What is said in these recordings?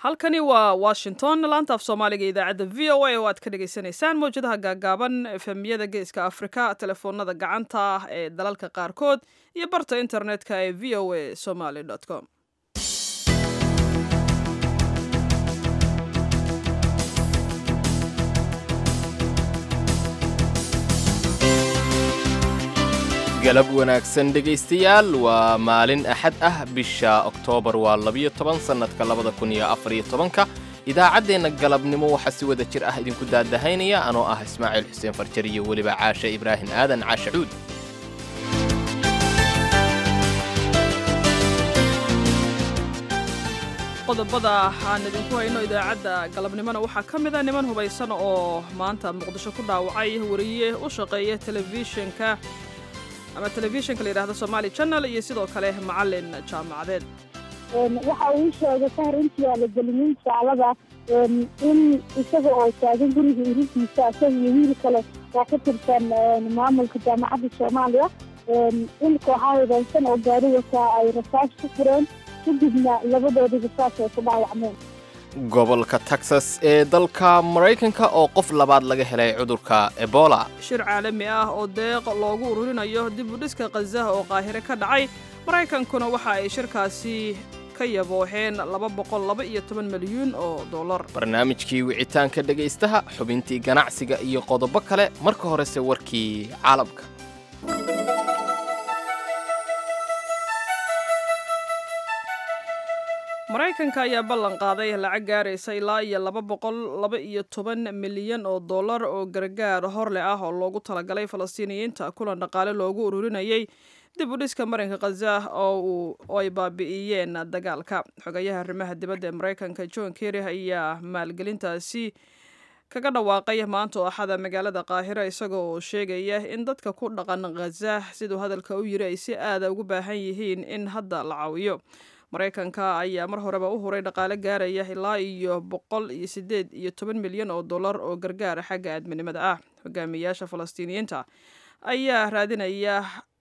halkani waa washington laanta af soomaaliga idaacadda v o a oo aad ka dhagaysanaysaan mawjadaha gaagaaban efemiyada geeska afrika telefoonada gacanta ah ee dalalka qaarkood iyo barta internetka ee v o a somaly com galab wanaagsan dhegaystayaal waa maalin axad ah bisha oktoobar waa labiyo toban sannadka labada kun iyo afar iyo tobanka idaacaddeenna galabnimo waxaa si wada jir ah idinku daadahaynaya anoo ah ismaaciil xuseen farjar iyo weliba caashe ibraahim aadan caashe cuud qodobada aan idinku hayno idaacadda galabnimona waxaa ka mid a niman hubaysan oo maanta muqdisho ku dhaawacay wariye u shaqeeya telefishinka ama telefishinka la yidhahdo somaali channel iyo sidoo kale macalin jaamacadeed waxa uu sheegay kahor intii aa la gelinin saalada in isaga oo taagan guriga iridiisa isaga iyo wiil kale oo ka tirsan maamulka jaamacadda soomaaliya in kooxaha hidaysan oo gaari wataa ay rasaas ku fureen kadibna labadoodii rasaas ay ku dhaawacmeen gobolka texas ee dalka maraykanka oo qof labaad laga helay cudurka ebola shir caalami ah oo deeq loogu ururinayo dib u dhiska khazaha oo qaahire ka dhacay maraykankuna waxa ay shirkaasi ka yabooxeen laba boqol laba iyo toban milyuun oo dollar barnaamijkii wicitaanka dhegaystaha xubintii ganacsiga iyo qodobo kale marka horese warkii caalamka maraykanka ayaa ballan qaaday lacag gaaraysa ilaa iyo laba boqol laba iyo toban milyan oo dollar oo gargaar horleh ah oo loogu talagalay falastiiniyiinta kulan dhaqaale loogu ururinayay dib u dhiska marinka khazah oo ay baabi'iyeen dagaalka xogayaha arrimaha dibadda ee maraykanka john kerry ayaa maalgelintaasi kaga dhawaaqay maanta oo axada magaalada qaahira isagoo oo sheegaya in dadka ku dhaqan khazah siduu hadalka u yiri ay si aada ugu baahan yihiin in hadda la caawiyo maraykanka ayaa mar horeba u huray dhaqaale gaaraya ilaa iyo boqol iyo sideed iyo toban milyan oo dollar oo gargaara xagga aadminimada ah hogaamiyayaasha falastiiniyiinta ayaa raadinaya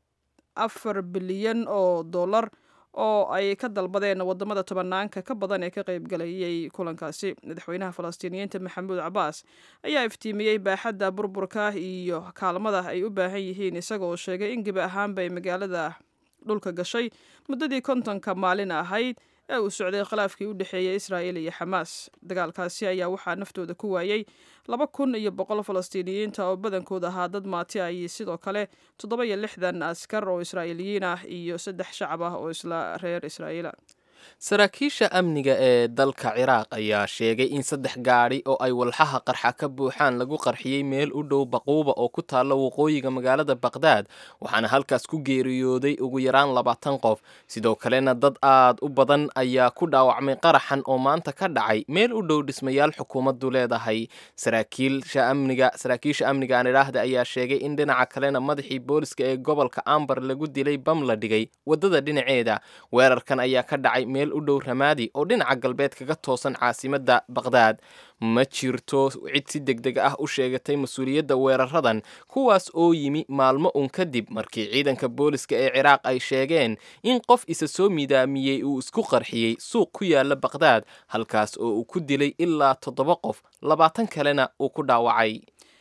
afar bilyan oo dollar oo ay ka dalbadeen wadamada tobanaanka ka badan ee ka qaybgalayay kulankaasi madaxweynaha falastiiniyiinta maxamuud cabaas ayaa iftiimiyey baaxadda burburka iyo kaalmada ay u baahan yihiin isaga oo sheegay in gebi ahaanbay magaalada dhulka gashay muddadii kontonka maalin ahayd ee uu socday khilaafkii u dhexeeyey israa'il iyo xamaas dagaalkaasi ayaa waxaa naftooda ku waayey laba kun iyo boqol falastiiniyiinta oo badankood ahaa dad maati ah iyo sidoo kale toddoba iyo lixdan askar oo israa'iiliyiin ah iyo saddex shacab ah oo isla reer israa'iila saraakiisha amniga ee dalka ciraaq ayaa sheegay in saddex gaadhi oo ay walxaha qarxa ka buuxaan lagu qarxiyey meel u dhow baquuba oo ku taalla waqooyiga magaalada baqdaad waxaana halkaas ku geeriyooday ugu yaraan labaatan qof sidoo kalena dad aad u badan ayaa ku dhaawacmay qaraxan oo maanta ka dhacay meel u dhow dhismayaal xukuumaddu leedahay saraakiilsha amniga saraakiisha amniga aan idhaahda ayaa sheegay in dhinaca kalena madaxii booliska ee gobolka ambar lagu dilay bam la dhigay waddada dhinaceeda weerarkan ayaa ka dhacay meel u dhow ramaadi oo dhinaca galbeed kaga toosan caasimadda baqdaad ma jirto cid si deg deg ah u sheegatay mas-uuliyadda weeraradan kuwaas oo yimi maalmo un kadib markii ciidanka booliska ee ciraaq ay sheegeen in qof isa soo midaamiyey uu isku qarxiyey suuq ku yaala baqdaad halkaas oo uu ku dilay ilaa toddoba qof labaatan kalena uu ku dhaawacay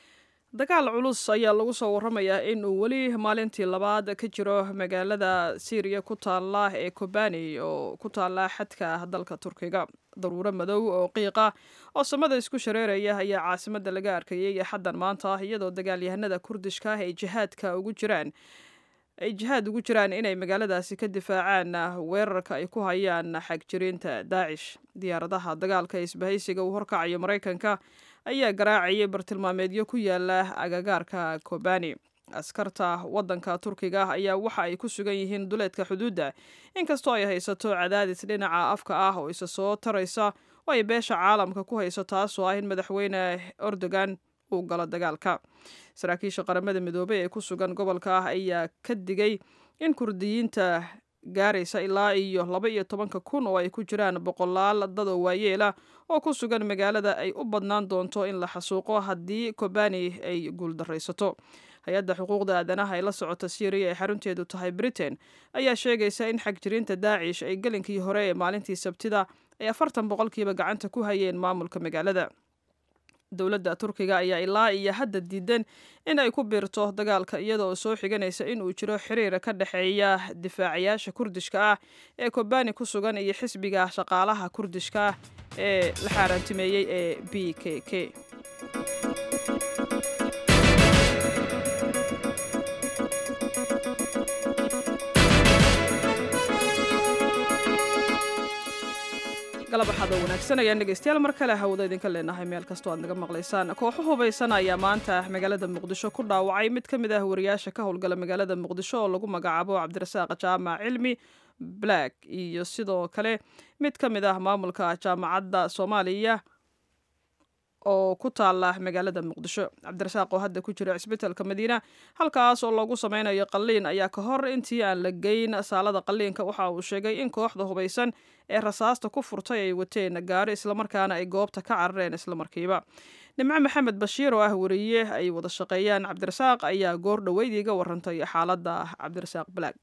dagaal culus ayaa lagu soo warramayaa in uu weli maalintii labaad ka jiro magaalada syriya ku taalla ee kobani oo ku taalla xadka dalka turkiga daruuro madow oo qiiqa oo samada isku shareeraya ayaa caasimadda laga arkayay xaddan maanta iyadoo dagaalyahanada kurdishka ah ay jihaadka ugu jiraan ay jihaad ugu jiraan inay magaaladaasi ka difaacaan weerarka ay ku hayaan xagjiriinta daacish diyaaradaha dagaalka isbahaysiga uu horkacayo maraykanka ayaa garaacayay bartilmaameedyo ku yaala agagaarka kobani askarta waddanka turkiga ayaa waxa ay ku sugan yihiin duleedka xuduudda inkastoo ay haysato cadaadis dhinaca afka ah oo isa soo taraysa oo ay beesha caalamka ku hayso taasoo ah in madaxweyne erdogan uu galo dagaalka saraakiisha qaramada midoobey ee ku sugan gobolka ah ayaa ka digay in kurdiyiinta gaaraysa ilaa iyo laba iyo tobanka kun oo ay ku jiraan boqolaal dadoo waayeela oo ku sugan magaalada ay u badnaan doonto in la xasuuqo haddii kobani ay guuldaraysato hay-adda xuquuqda aadanaha ee la socota syriya ee xarunteedu tahay britain ayaa sheegaysa in xagjiriinta daacish ay gelinkii hore ee maalintii sabtida ay afartan boqolkiiba gacanta ku hayeen maamulka magaalada dowladda turkiga ayaa ilaa iyo hadda diidan in ay ku biirto dagaalka iyada oo soo xiganaysa in uu jiro xiriir ka dhexeeya difaacayaasha kurdishka ah ee kobani ku sugan iyo xisbiga shaqaalaha kurdishka ah ee la xaaraantimeeyey ee b k k galab axaadoo wanaagsan ayaan dhegeystayaal mar kale hawada idinka leenahay meel kastoo aad naga maqlaysaan kooxo hubaysan ayaa maanta magaalada muqdisho ku dhaawacay mid ka mid ah wariyaasha ka howlgala magaalada muqdisho oo lagu magacaabo cabdirasaaq jaamac cilmi black iyo sidoo kale mid ka mid ah maamulka jaamacadda soomaaliya oo ku taala magaalada muqdisho cabdirasaaq oo hadda ku jira cisbitaalka madiina halkaas oo loogu sameynayo qalliin ayaa ka hor intii aan la geyn saalada qalliinka waxa uu sheegay in kooxda hubaysan ee rasaasta ku furtay ay wateen gaari islamarkaana ay goobta ka carareen islamarkiiba nimco maxamed bashiir oo ah wariye ay wada shaqeeyaan cabdirasaaq ayaa goor dhoweyd iga warantay xaaladda cabdirasaaq black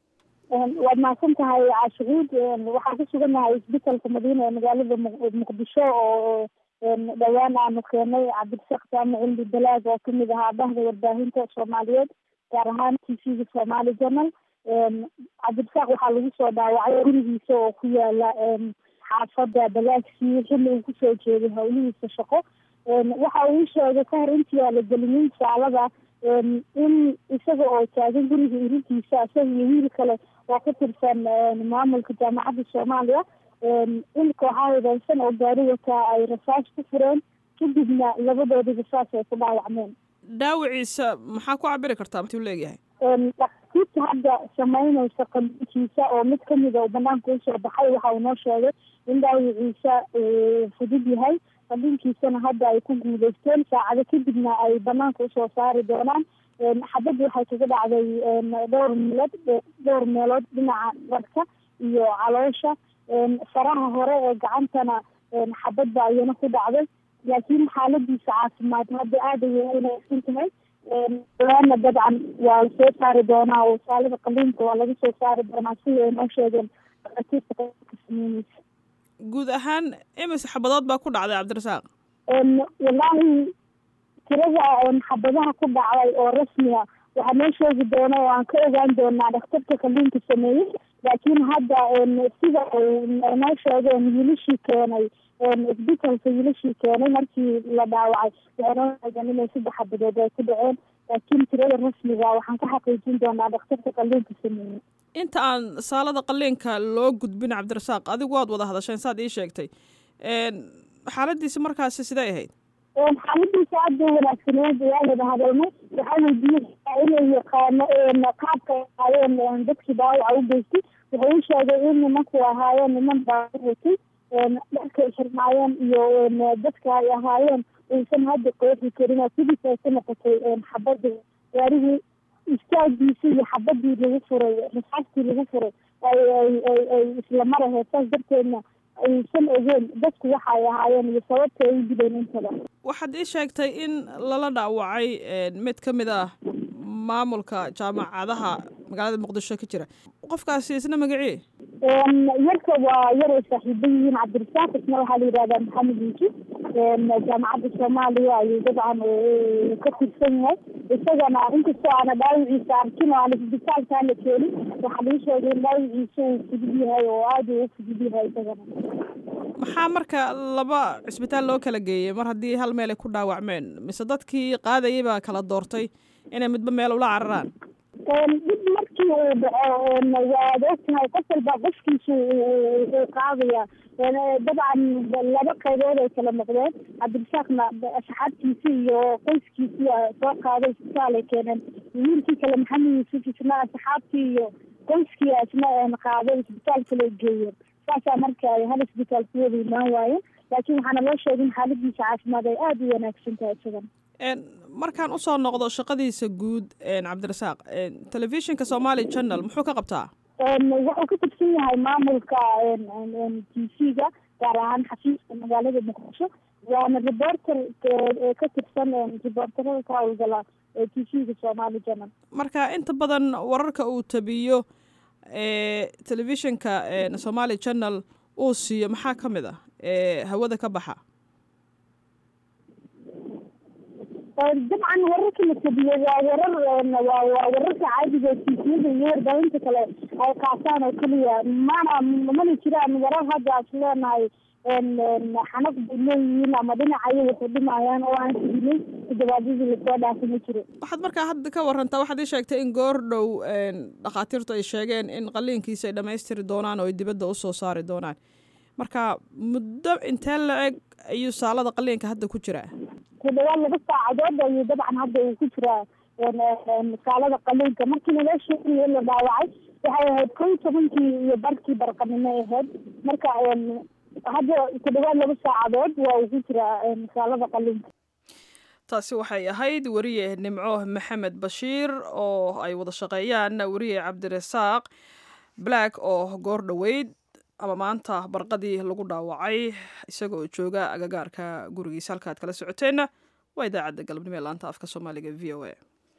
waad mahadsan tahay caashucuud waxaan ku sugannahay isbitaalka madiina ee magaalada muqdisho oo dhowaan aanu keenay cabdirasaaq jaamac cilmi balaag oo kamid ahaa bahda warbaahinta soomaaliyeed gaar ahaan t v-ga somali journal cabdirasaaq waxaa lagu soo dhaawacay gurigiisa oo ku yaala xaafada balaagsii xilli uu kusoo jeeday howlihiisa shaqo waxa uu sheegay ka hor intii aan la gelinin saalada in isaga oo taagan guriga irintiisa isaga iyo wiil kale oo ka tirsan maamulka jaamacadda soomaaliya in kooxaha hidaysan oo gaari wataa ay rasaas ku fureen kadibna labadoodii rasaas ay ku dhaawacmeen dhaawiciisa maxaa ku cabiri kartaa intuu leegyahay dhaktiibta hadda sameynaysa qalbiinkiisa oo mid kamida uu banaanka usoo baxay waxa uu noo sheegay in dhaawiciisa uu fudud yahay qalbiinkiisana hadda ay ku guuleysteen saacado kadibna ay banaanka usoo saari doonaan xabadda waxay kaga dhacday dhowr meelood dhowr meelood dhinaca dharka iyo caloosha faraha hore ee gacantana xabadda ayana ku dhacday laakiin xaaladiisa caafimaad hadda aada ayay wanaagsan tahay dawaana dabcan waa lasoo saari doonaa oo saalada qaliinka waa laga soo saari doonaa sida ay noo sheegeen dhakatiirta qaybka sameyneysa guud ahaan imis xabadood baa ku dhacday cabdirasaaq wallaahi tirada xabadaha ku dhacday oo rasmiga waxaa noo sheegi doona oo aan ka ogaan doonaa dhakhtarka qaliinka sameeyey laakiin hadda sida noo sheegeen wiilashii keenay isbitaalka wiilashii keenay markii la dhaawacay waxay noo sheegeen inay saddex xabadood ay ku dhaceen laakiin tirada rasmiga waxaan ka xaqiijin doonaa dhakhtarka qaliinka sameeyey inta aan saalada qaliinka loo gudbin cabdirasaaq adigu waad wada hadasheen saad ii sheegtay xaaladiisi markaasi sidee ahayd xaaladiisa aada u wanaagsaneed waa wada hadalnay waxaa weydiiyey inay yaqaano qaabka ahaayeen dadkii dhaawaca u geystay wuxuu u sheegay in nimanku ahaayeen niman baabur watay dharkay xirnaayeen iyo dadka ay ahaayeen uusan hadda qeexi karin oo sidiis ay ku noqotay xabadda gaarigii istaagiisi iyo xabadii lagu furay rasaastii lagu furay ay ay ay ay isla maraheed saas darteedna aysan ogeen dadku waxa ay ahaayeen iyo sababta ay u dileen intada waxaad ii sheegtay in lala dhaawacay mid ka mid ah maamulka jaamacadaha magaalada muqdisho ka jira qofkaasi isna magacii yarka waa yar ay saaxiiba yihiin cabdirasaaq isna waxaa la yidhahdaa maxamed yuusuf jaamacadda soomaaliya ayuu dabcan ka tirsan yahay isagana inkastoo aana dhaawiciisa arkin oo aan isbitaalkaan la keenin waxaa lagu sheegay in dhaawiciisa uu fudud yahay oo aada uu fudud yahay isagana maxaa marka laba cisbitaal loo kala geeyey mar haddii hal meel ay ku dhaawacmeen mise dadkii qaadayay baa kala doortay inay midba meel ula cararaan dib markii uu dhaco waad ogtahay qof walba qofkiisu uu qaadaya dabcan laba qaybood ay kala noqdeen cabdirasaaqna asxaabtiisi iyo qoyskiisii soo qaaday isbitaal ay keeneen wiilkii kale maxamed yuusuf isna asxaabtii iyo qoyskii isna qaaday isbitaal kale geeyeen saasaa marka ay hal isbitaal ku wada imaan waayeen laakiin waxaana loo sheegay in xaaladiisa caafimaad ay aada u wanaagsan tahay isagan markaan usoo noqdo shaqadiisa guud cabdirasaaq telefishinka somali channel muxuu ka qabtaa wuxuu ka tirsan yahay maamulka t v-ga gaar ahaan xafiiska magaalada muqdisho waana reporter ka tirsan reporterada ka howlgala t v-ga somali channel marka inta badan wararka uu tabiyo telefishinka somali channel uu siiyo maxaa ka mid ah ee hawada ka baxa dabcan wararka la tabiyey waa warar waa waa wararka caadiga ee tiifiyada iyo warbaahinta kale ay qaataan oo keliya mana mana jiraan warar hadda as leenahay xanaf bay leeyihiin ama dhinacaya waxay dhimayaan oo aan tabinay todobaadyadii lasoo dhaafay ma jiro waxaad markaa hadda ka warantaa waxaad ii sheegtay in goor dhow dhakhaatiirtu ay sheegeen in qaliinkiisa ay dhammaystiri doonaan oo ay dibadda usoo saari doonaan marka muddo intee la eg ayuu saalada qaliinka hadda ku jiraa ku dhawaad laba saacadood ayuu dabcan hadda uu ku jiraa saalada qaliinka markii naloo sheegayo la dhaawacay waxay ahayd kow iyo tobankii iyo barkii barqanimo ahayd marka hadda ku dhawaad laba saacadood waa uu ku jiraa saalada qaliinka taasi waxay ahayd weriye nimco maxamed bashiir oo ay wada shaqeeyaan weriye cabdirasaaq black oo goor dhoweyd ama maanta barqadii lagu dhaawacay isagoo jooga agagaarka gurigiisa halka ad kala socoteenna waa idaacadda galabnimo ee laanta afka soomaaliga v o a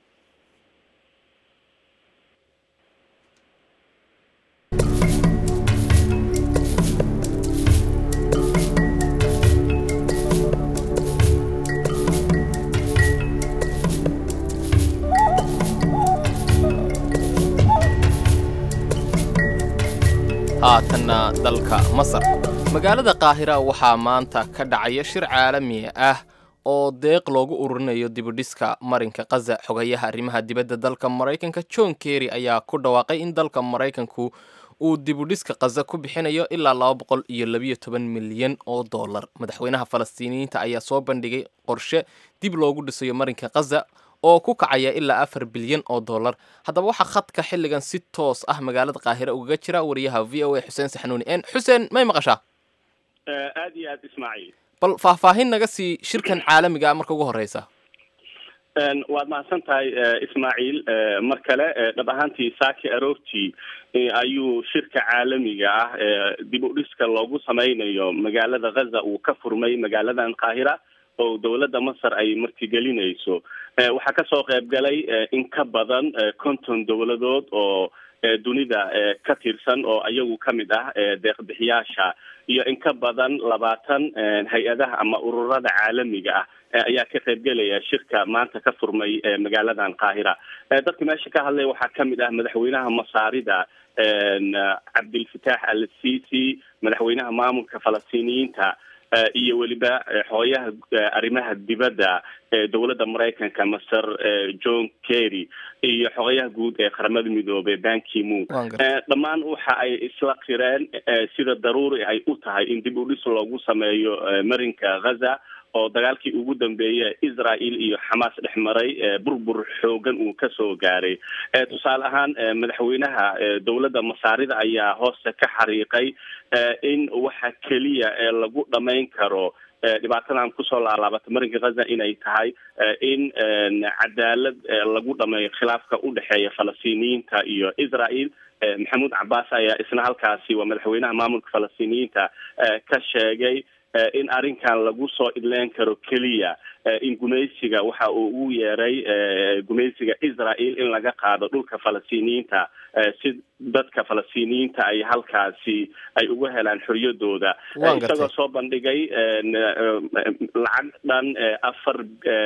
haatanna dalka masar magaalada qaahira waxaa maanta ka dhacaya shir caalami ah oo deeq loogu ururinayo dibudhiska marinka kaza xogayaha arrimaha dibadda dalka maraykanka john kerry ayaa ku dhawaaqay in dalka maraykanku uu dibudhiska kaza ku bixinayo ilaa laba boqol iyo labiyo toban milyan oo dollar madaxweynaha falastiiniyiinta ayaa soo bandhigay qorshe dib loogu dhisayo marinka kaza oo ku kacaya ilaa afar bilyan oo dollar haddaba waxaa khadka xilligan si toos ah magaalada qaahire ugaga jira wariyaha v o a xuseen saxnuuni n xuseen may maqashaa aad iyo aad ismaaciil bal faahfaahin naga sii shirkan caalamiga ah marka ugu horeysa waad mahadsan tahay ismaaciil mar kale dhab ahaantii saaki aroortii ayuu shirka caalamiga ah dib u dhiska loogu sameynayo magaalada ghaza uu ka furmay magaaladan qaahira oo dowladda masar ay martigelinayso waxaa kasoo qayb galay in ka badan konton dowladood oo dunida ka tirsan oo ayagu kamid ah deeqbixiyaasha iyo in ka badan labaatan hay-adaha ama ururada caalamiga ah ayaa ka qaybgelaya shirka maanta ka furmay magaaladan qaahira dadka meesha ka hadlaya waxaa kamid ah madaxweynaha masaarida cabdilfataax al sisi madaxweynaha maamulka falastiiniyiinta iyo weliba xooyaha arrimaha dibadda ee dowladda maraykanka master john kerry iyo xogayaha guud ee qaramada midoobey bankimoon dhammaan waxa ay isla qireen sida daruuri ay u tahay in dib u dhis loogu sameeyo marinka ghaza oo dagaalkii ugu dambeeyay israel iyo xamaas dhex maray burbur xoogan uu kasoo gaaray tusaale ahaan madaxweynaha dowladda masaarida ayaa hoosta ka xariiqay in waxa keliya ee lagu dhamayn karo dhibaatadan kusoo laalaabatay marinka ghaza inay tahay in cadaalad lagu dhameeyo khilaafka udhexeeya falastiiniyiinta iyo israel maxamuud cabaas ayaa isna halkaasi waa madaxweynaha maamulka falastiiniyiinta ka sheegay in arrinkan lagu soo idleen karo keliya in gumaysiga waxa uu ugu yeeray gumaysiga israel in laga qaado dhulka falastiiniyiinta si dadka falastiiniyiinta ay halkaasi ay uga helaan xoriyadooda isagoo soo bandhigay lacag dhan afar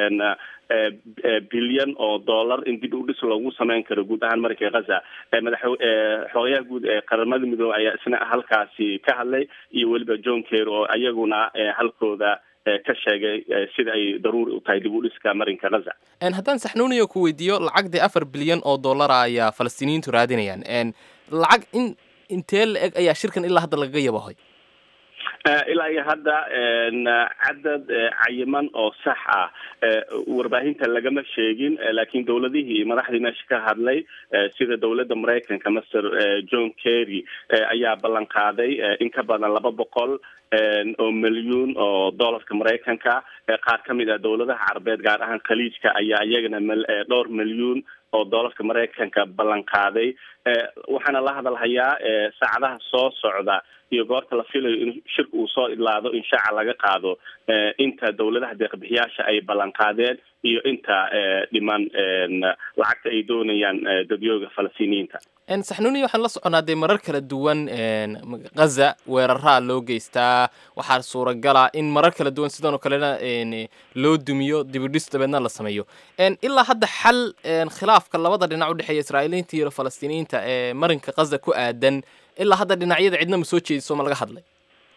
bilyan oo dollar in dib u dhis loogu sameyn karo guud ahaan marinka ghaza madax xoogayaha guud ee qaramada midoobe ayaa isna halkaasi ka hadlay iyo weliba john ker oo iyaguna halkooda ka sheegay sida ay daruuri u tahay dib u dhiska marinka ghaza haddaan saxnuuniyo ku weydiiyo lacagdii afar bilyan oo dollara ayaa falastiiniyiintu raadinayaan lacag in intee la eg ayaa shirkan ilaa hadda lagaga yabahoy ilaa iyo hadda cadad cayiman oo sax ah warbaahinta lagama sheegin laakiin dowladihii madaxdii meesha ka hadlay sida dowladda maraykanka master john kerry ayaa ballan qaaday in ka badan laba boqol oo milyuun oo dollarka maraykanka qaar ka mid ah dowladaha carabeed gaar ahaan khaliijka ayaa iyagana dhowr milyuun oo dollarka maraykanka ballan qaaday waxaana la hadalhayaa saacadaha soo socda iyo goorta la filayo in shirka uu soo idlaado in shaaca laga qaado inta dowladaha deeqbixiyaasha ay ballan qaadeen iyo inta dhiman lacagta ay doonayaan dadyooga falastiiniyiinta saxnuuni waxaan la soconaa dee marar kala duwan ghaza weeraraa loo geystaa waxaa suuragala in marar kala duwan sidan oo kalena loo dumiyo dibidhis dabeedna la sameeyo ilaa hadda xal khilaafka labada dhinac udhexeeya israa'iiliinta iyo falastiiniyiinta ee marinka ghaza ku aadan ilaa hadda dhinacyada cidna ma soo jeediso ma laga hadlay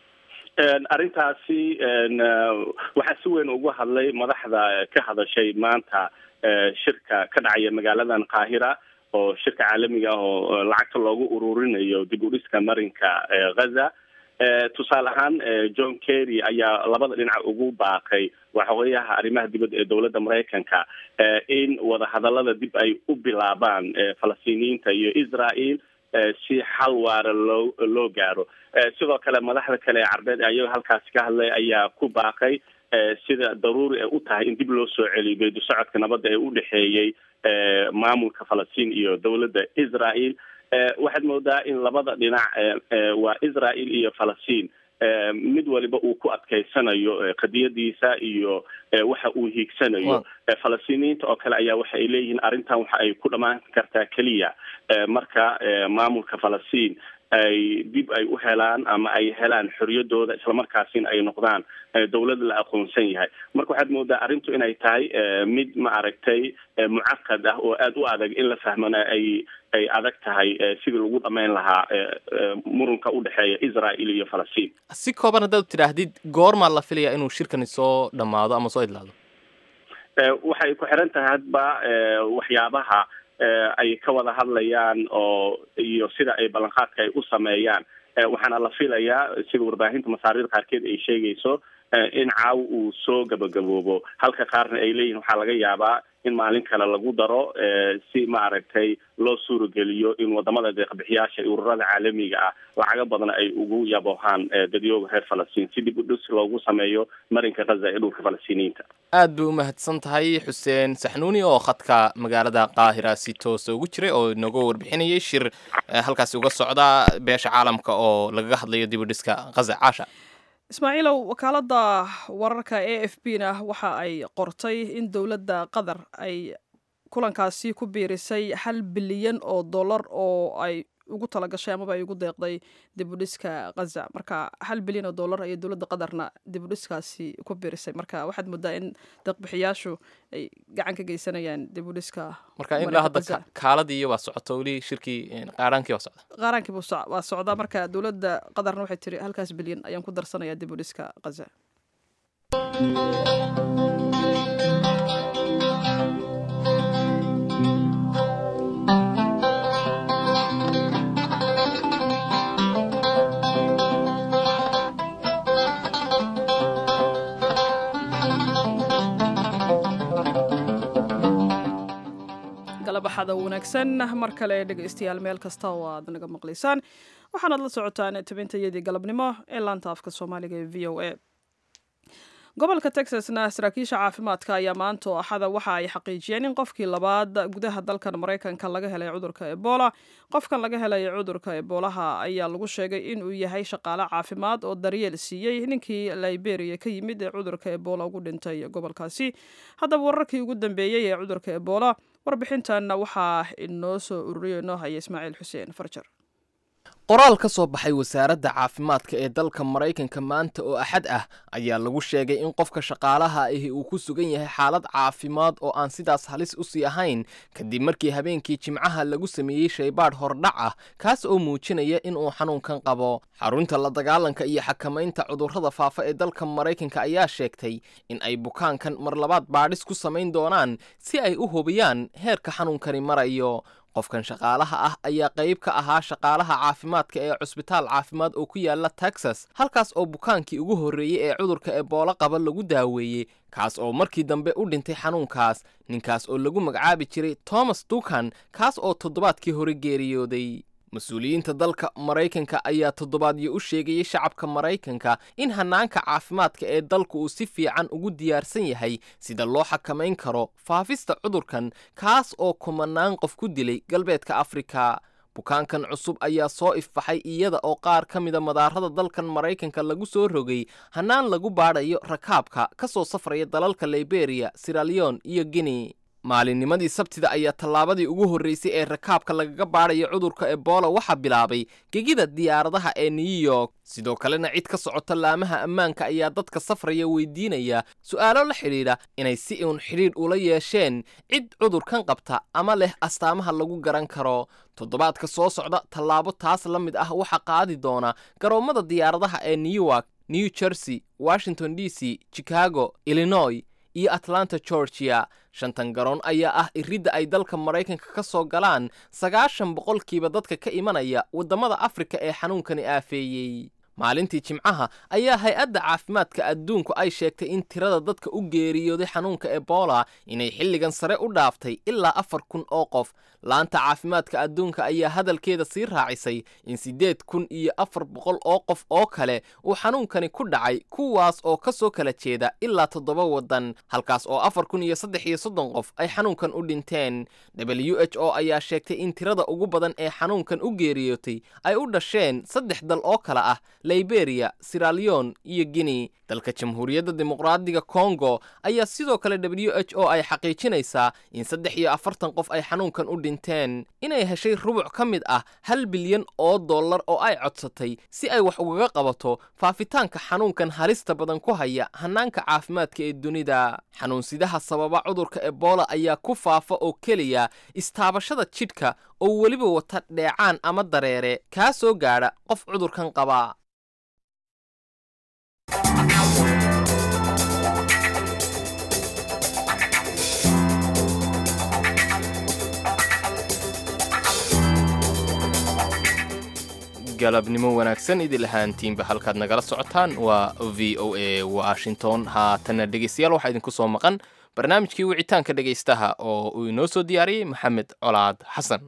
arrintaasi waxaa si weyn ugu hadlay madaxda ka hadashay maanta shirka ka dhacaya magaaladan qaahira oo shirka caalamiga ah oo lacagta loogu ururinayo dib u dhiska marinka ghaza tusaale ahaan john kerry ayaa labada dhinac ugu baaqay waxoogayaha arrimaha dibadda ee dowladda maraykanka in wadahadalada dib ay u bilaabaan falastiiniyiinta iyo israel si xal waara loo loo gaaro sidoo kale madaxda kale ee carbeed ayaga halkaasi ka hadlay ayaa ku baaqay sida daruuri ay u tahay in dib loo soo celiyo geedu socodka nabadda ee u dhexeeyey maamulka falastiin iyo dowladda israel waxaad moodaa in labada dhinac waa israel iyo falastiin mid waliba uu ku adkaysanayo qadiyadiisa iyo waxa uu hiigsanayo falastiiniyiinta oo kale ayaa waxa ay leeyihiin arrintan waxa ay ku dhammaan kartaa keliya marka maamulka falastiin ay dib ay u helaan ama ay helaan xoriyadooda islamarkaasina ay noqdaan dowlad la aqoonsan yahay marka waxaad moodaa arrintu inay tahay mid ma aragtay mucaqad ah oo aada u adag in la fahmana ay ay adag tahay sidii lagu dhamayn lahaa murunka u dhexeeya israel iyo falastiin si kooban haddaad tidhaahdid goormaa la filayaa inuu shirkani soo dhammaado ama soo idlaado waxay ku xiran tahay hadba waxyaabaha ay ka wada hadlayaan oo iyo sida ay ballanqaadka ay u sameeyaan waxaana la filayaa sida warbaahinta masaariir qaarkeed ay sheegayso in caaw uu soo gabagaboobo halka qaarna ay leeyihin waxaa laga yaabaa in maalin kale lagu daro si maaragtay loo suurageliyo in wadamada deeqbixiyaasha iyo ururada caalamiga ah lacago badan ay ugu yaboohaan dadyooga reer falastiin si dib u dhis loogu sameeyo marinka ghaza ee dhulka falastiiniyiinta aad bay u mahadsan tahay xuseen saxnuuni oo khadka magaalada qaahira si toosa ugu jiray oo inooga warbixinayay shir halkaasi uga socda beesha caalamka oo lagaga hadlayo dib u dhiska ghaza caasha ismaaciilow wakaaladda wararka a f b na waxa ay qortay in dowladda qatar ay kulankaasi ku biirisay hal bilyan oo dollar oo ay ugu talagashay amaba ay ugu deeqday dibudhiska ghaza marka hal bilyan oo dollar ayay dowladda qatarna dibudhiskaasi ku biirisay marka waxaad moodaa in deeqbixiyaashu ay gacan ka geysanayaan dibudhiska marka ilaa hadda kaaladii waa socoto weli shirkii qaaraankii waa socda qaaraankii waa socdaa marka dowladda qatarna waxay tiri halkaas bilyan ayaan ku darsanayaa dibudhiska ghaza galabaxada wanaagsan mar kale dhegaystayaal meel kasta oo aad naga maqlaysaan waxaanaad la socotaan tabintayadii galabnimo ee laanta afka soomaaliga ee v o a gobolka texasna saraakiisha caafimaadka ayaa maanta oo axada waxa ay xaqiijiyeen in qofkii labaad gudaha dalkan maraykanka laga helay cudurka ebola qofkan laga helay cudurka eboolaha ayaa lagu sheegay inuu yahay shaqaale caafimaad oo daryeel siiyey ninkii liberia ka yimid ee cudurka ebola ugu dhintay gobolkaasi haddaba wararkii ugu dambeeyey ee cudurka ebola warbixintanna waxaa inoo soo ururiyo inoo haya ismaaciil xuseen farjar qoraal ka soo baxay wasaaradda caafimaadka ee dalka maraykanka maanta oo axad ah ayaa lagu sheegay in qofka shaqaalaha ahi uu ku sugan yahay xaalad caafimaad oo aan sidaas halis u sii ahayn kadib markii habeenkii jimcaha lagu sameeyey shaybaadh hordhac ah kaas oo muujinaya inuu xanuunkan qabo xarunta la dagaalanka iyo xakamaynta cudurrada faafa ee dalka maraykanka ayaa sheegtay in ay bukaankan mar labaad baadhis ku samayn doonaan si ay u hubiyaan heerka xanuunkani marayo qofkan shaqaalaha ah ayaa qayb ka ahaa shaqaalaha caafimaadka ee cusbitaal caafimaad oo ku yaala texas halkaas oo bukaankii ugu horreeyey ee cudurka eboolo qaba lagu daaweeyey kaas oo markii dambe u dhintay xanuunkaas ninkaas oo lagu magacaabi jiray thomas dukan kaas oo toddobaadkii hore geeriyooday mas-uuliyiinta dalka maraykanka ayaa toddobaadyo u sheegayay shacabka maraykanka in hanaanka caafimaadka ee dalku uu si fiican ugu diyaarsan yahay sida loo xakamayn karo faafista cudurkan kaas oo kumanaan qof ku dilay galbeedka afrika bukaankan cusub ayaa soo ifbaxay iyada oo qaar ka mida madaarada dalkan maraykanka lagu soo rogay hannaan lagu baadhayo rakaabka ka soo safraya dalalka liberiya siraleon iyo guinea maalinnimadii sabtida ayaa tallaabadii ugu horreysay ee rakaabka lagaga baadhayo cudurka ebola waxaa bilaabay gegida diyaaradaha ee new york sidoo kalena cid ka socota laamaha ammaanka ayaa dadka safraya weydiinaya su'aalo la xidhiidha inay si uun xidhiidh ula yeesheen cid cudurkan qabta ama leh astaamaha lagu garan karo toddobaadka soo socda tallaabo taas la mid ah waxaa qaadi doona garoommada diyaaradaha ee newark new jersey washington d c chicago illinois iyo atlanta georgia shantan garoon ayaa ah iridda ay dalka maraykanka ka soo galaan sagaashan boqolkiiba dadka ka imanaya waddamada afrika ee xanuunkani aafeeyey maalintii jimcaha ayaa hay-adda caafimaadka adduunku ay sheegtay in tirada dadka u geeriyooday xanuunka ebola inay xilligan sare u dhaaftay ilaa afar kun oo qof laanta caafimaadka adduunka ayaa hadalkeeda sii raacisay in siddeed kun iyo afar boqol oo qof oo kale uu xanuunkani ku dhacay kuwaas oo ka soo kala jeeda ilaa toddoba waddan halkaas oo afar kun iyo saddex iyo soddon qof ay xanuunkan u dhinteen w h o ayaa sheegtay in tirada ugu badan ee xanuunkan u geeriyootay ay u dhasheen saddex dal oo kale ah liberia siraleon iyo guinea dalka jamhuuriyadda dimuqraadiga congo ayaa sidoo kale w h o ay xaqiijinaysaa in saddex iyo afartan qof ay xanuunkan u dhinteen inay heshay rubuc ka mid ah hal bilyan oo dollar oo ay codsatay si ay wax ugaga qabato faafitaanka xanuunkan halista badan ku haya hannaanka caafimaadka ee dunida xanuunsidaha sababa cudurka ebola ayaa ku faafa oo keliya istaabashada jidhka oo weliba wata dheecaan ama dareere kaa soo gaadha qof cudurkan qaba galabnimo wanaagsan idil ahaantiinba halkaad nagala socotaan waa v o a washington haatanna dhegeystayaal waxaa idinku soo maqan barnaamijkii wicitaanka dhegaystaha oo uu inoo soo diyaariyey maxamed colaad xasan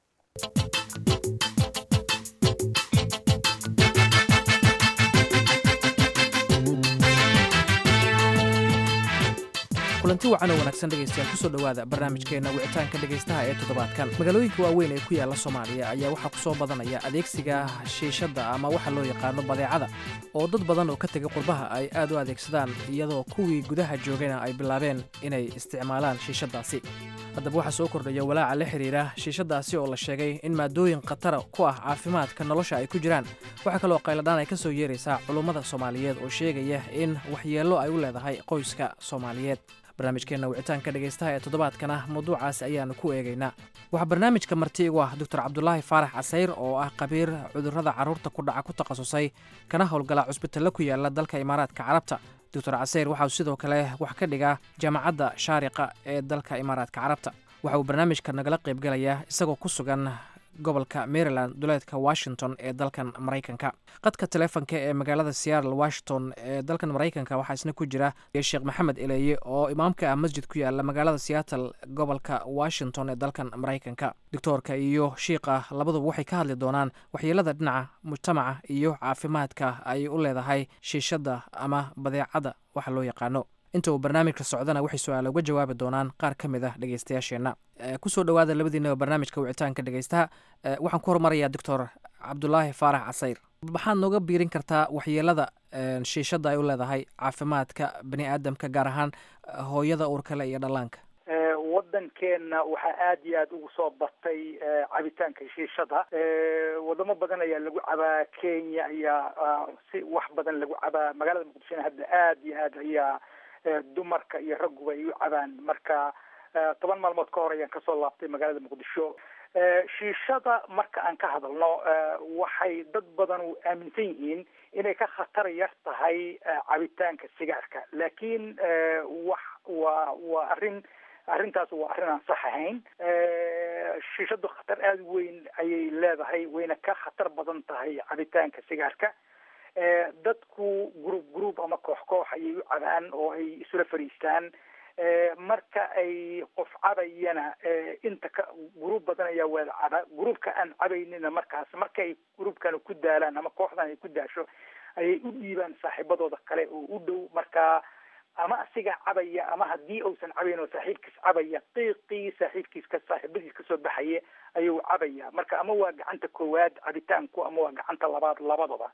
kulanti wacan oo wanaagsan dhegaystayaal kusoo dhowaada barnaamijkeenna wicitaanka dhegaystaha ee toddobaadkan magaalooyinka waaweyn ee ku yaalla soomaaliya ayaa waxaa ku soo badanaya adeegsiga shiishadda ama waxa loo yaqaano badeecada oo dad badan oo ka tegay qurbaha ay aad u adeegsadaan iyadoo kuwii gudaha joogayna ay bilaabeen inay isticmaalaan shiishaddaasi haddaba waxaa soo kordhaya walaaca la xidhiira shiishaddaasi oo la sheegay in maadooyin khatara ku ah caafimaadka nolosha ay ku jiraan waxaa kaloo qayladhaan ay ka soo yeeraysaa culummada soomaaliyeed oo sheegaya in waxyeello ay u leedahay qoyska soomaaliyeed barnaamijkeenna wicitaanka dhegaystaha ee toddobaadkana mawduucaasi ayaannu ku eegaynaa waxaa barnaamijka marti igu ah doctor cabdulaahi faarax casayr oo ah khabiir cudurrada carruurta ku dhaca ku takhasusay kana howlgala cusbitaallo ku yaala dalka imaaraadka carabta doctor casayr waxauu sidoo kale wax ka dhigaa jaamacadda shaariqa ee dalka imaaraadka carabta waxa uu barnaamijka nagala qaybgalayaa isagoo ku sugan gobolka maryland duleedka washington ee dalkan maraykanka qadka teleefonka ee magaalada seattle washington ee dalkan maraykanka waxaa isna ku jira sheekh maxamed eleeye oo imaamka ah masjid ku yaala magaalada seattle gobolka washington ee dalkan maraykanka doctoorka iyo shiikha labaduba waxay ka hadli doonaan waxyeelada dhinaca mujtamaca iyo caafimaadka ay u leedahay shiishadda ama badeecada waxa loo yaqaano inta uu barnaamijka socdana waxay su-aala uga jawaabi doonaan qaar ka mid ah dhegeystayaasheenna kusoo dhowaada labadiinaba barnaamijka wicitaanka dhegeystaha waxaan ku hormarayaa doctor cabdulaahi faarax casayr maxaad nooga biirin kartaa waxyeelada shiishadda ay u leedahay caafimaadka bani aadamka gaar ahaan hooyada uurkale iyo dhallaanka waddankeenna waxaa aada iyo aada ugu soo batay cabitaanka shiishada wadamo badan ayaa lagu cabaa kenya ayaa si wax badan lagu cabaa magaalada muqdishona hadda aada iyo aad ayaa dumarka iyo ragguba ay u cabaan marka toban maalmood ka hor ayaan kasoo laabtay magaalada muqdisho shiishada marka aan ka hadalno waxay dad badan u aaminsan yihiin inay ka khatar yar tahay cabitaanka sigaarka laakiin wax waa waa arrin arrintaas waa arrin aan sax ahayn shiishadu khatar aada weyn ayay leedahay wayna ka khatar badan tahay cabitaanka sigaarka dadku group group ama koox koox ayay u cabaan oo ay isula fariistaan marka ay qof cabayana inta ka gruub badan ayaa wada caba gruubka aan cabaynina markaas markay gruubkana ku daalaan ama kooxdan ay ku daasho ayay u dhiibaan saaxiibadooda kale oo u dhow marka ama asigaa cabaya ama haddii uusan cabayn oo saaxiibkiis cabaya qiiqii saaxiibkiis ka saaxiibadiis kasoo baxaya ayuu cabaya marka ama waa gacanta koowaad cabitaanku ama waa gacanta labaad labadaba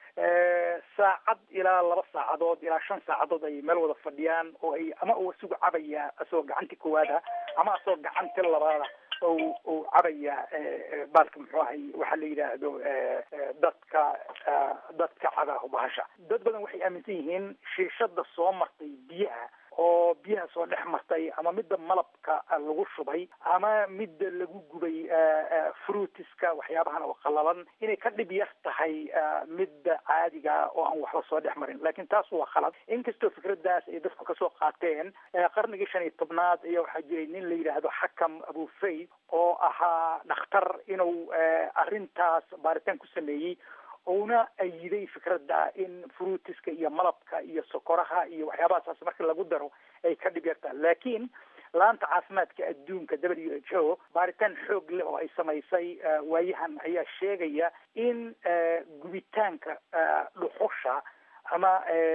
saacad ilaa laba saacadood ilaa shan saacadood ay meel wada fadhiyaan oo ay ama uu isugu cabaya asagoo gacantii koowaada ama asagoo gacanti labaada o uu cabaya baalka muxuu ahay waxaa la yidhaahdo dadka dadka caba bahasha dad badan waxay aaminsan yihiin shiishada soo martay biyaha oo biyaha soo dhex martay ama midda malabka lagu shubay ama midda lagu gubay fruitiska waxyaabahan oo qalalan inay ka dhib yar tahay midda caadiga oo aan waxba soo dhex marin lakin taas waa khalad inkastoo fikradaas ay dadku kasoo qaateen qarnigii shan iyo tobnaad ayaa waxaa jiray nin la yidhaahdo xakam abufayd oo ahaa dhakhtar inuu arrintaas baaritaan ku sameeyey uuna ayiday fikradda in fruitiska iyo malabka iyo sokoraha iyo waxyaabahasaas marka lagu daro ay ka dhib yartaan laakiin laanta caafimaadka adduunka w h o baaritaan xoog leh oo ay samaysay waayahan ayaa sheegaya in gubitaanka dhuxusha ama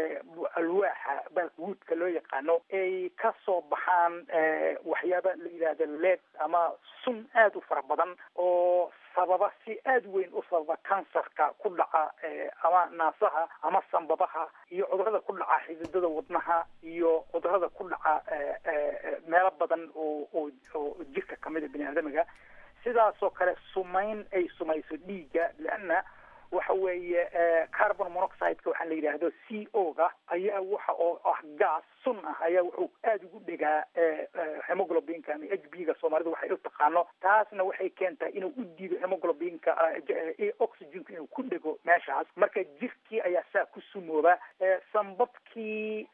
alwaaxa baalguudka loo yaqaano ay ka soo baxaan waxyaaba la yidhaahdo leed ama sun aada u fara badan oo sababa si aada weyn u sababa kansarka ku dhaca ama naasaha ama sambabaha iyo cudurada ku dhaca xididada wadnaha iyo cudurada ku dhaca meelo badan oo oo oo jirka kamida bini aadamiga sidaasoo kale sumayn ay sumayso dhiigga leanna waxa weeye carbon monoxideka waxaa la yidhaahdo c o ga ayaa waxa oo ah gas sun ah ayaa wuxuu aada ugu dhegaa hemoglobinka ama h b ga soomaalidu waxay u taqaano taasna waxay keentaa inuu u diido hemoglobinka oxygenka inuu ku dhego meeshaas marka jirkii ayaa saa ku sumooba sambabkii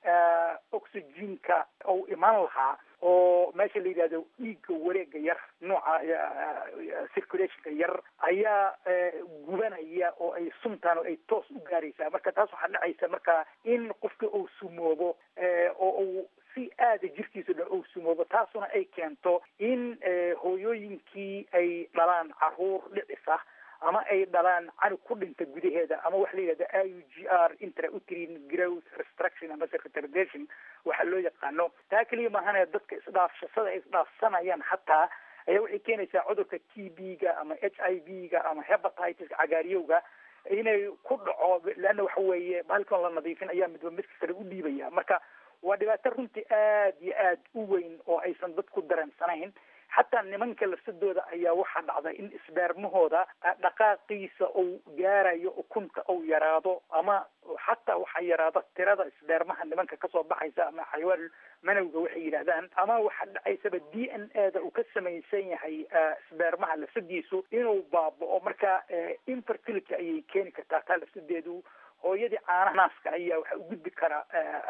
oxygenka ou imaan lahaa oo meesha la yidhahdo dhiigga wareega yar nooca circulationka yar ayaa gubanaya oo ay suntaan oo ay toos u gaaraysaa marka taas waxaa dhacaysa marka in qofka uu sumoobo oo uu si aada jirkiisa dhan uu sumoobo taasuna ay keento in hooyooyinkii ay dhalaan caruur dhicis ah ama ay dhalaan canug ku dhinta gudaheeda ama waxa la yidhahda i u g r intrauterine growth restruction ama retardation waxaa loo yaqaano taa keliya maahane dadka isdhaafshasada ay isdhaafsanayaan hataa ayaa waxay keenaysaa cudurka t b ga ama h i v ga ama hepatitis cagaariyowga inay ku dhaco leanna waxa weeye bahalkan la nadiifin ayaa midba midka kale u dhiibaya marka waa dhibaato runtii aada iyo aada u weyn oo aysan dadku dareensanayn xataa nimanka lafsadooda ayaa waxaa dhacda in isbeermahooda dhaqaaqiisa uu gaarayo ukunta uu yaraado ama xataa waxaa yaraada tirada isbeermaha nimanka kasoo baxaysa ama xayawaan manowga waxay yidhahdaan ama waxaa dhacaysaba d n a da uu ka samaysan yahay isbeermaha lafsadiisu inuu baaba'o marka infertility ayay keeni kartaa taa lafsadeedu hooyadii caanaha naaska ayaa waxaa u gudbi kara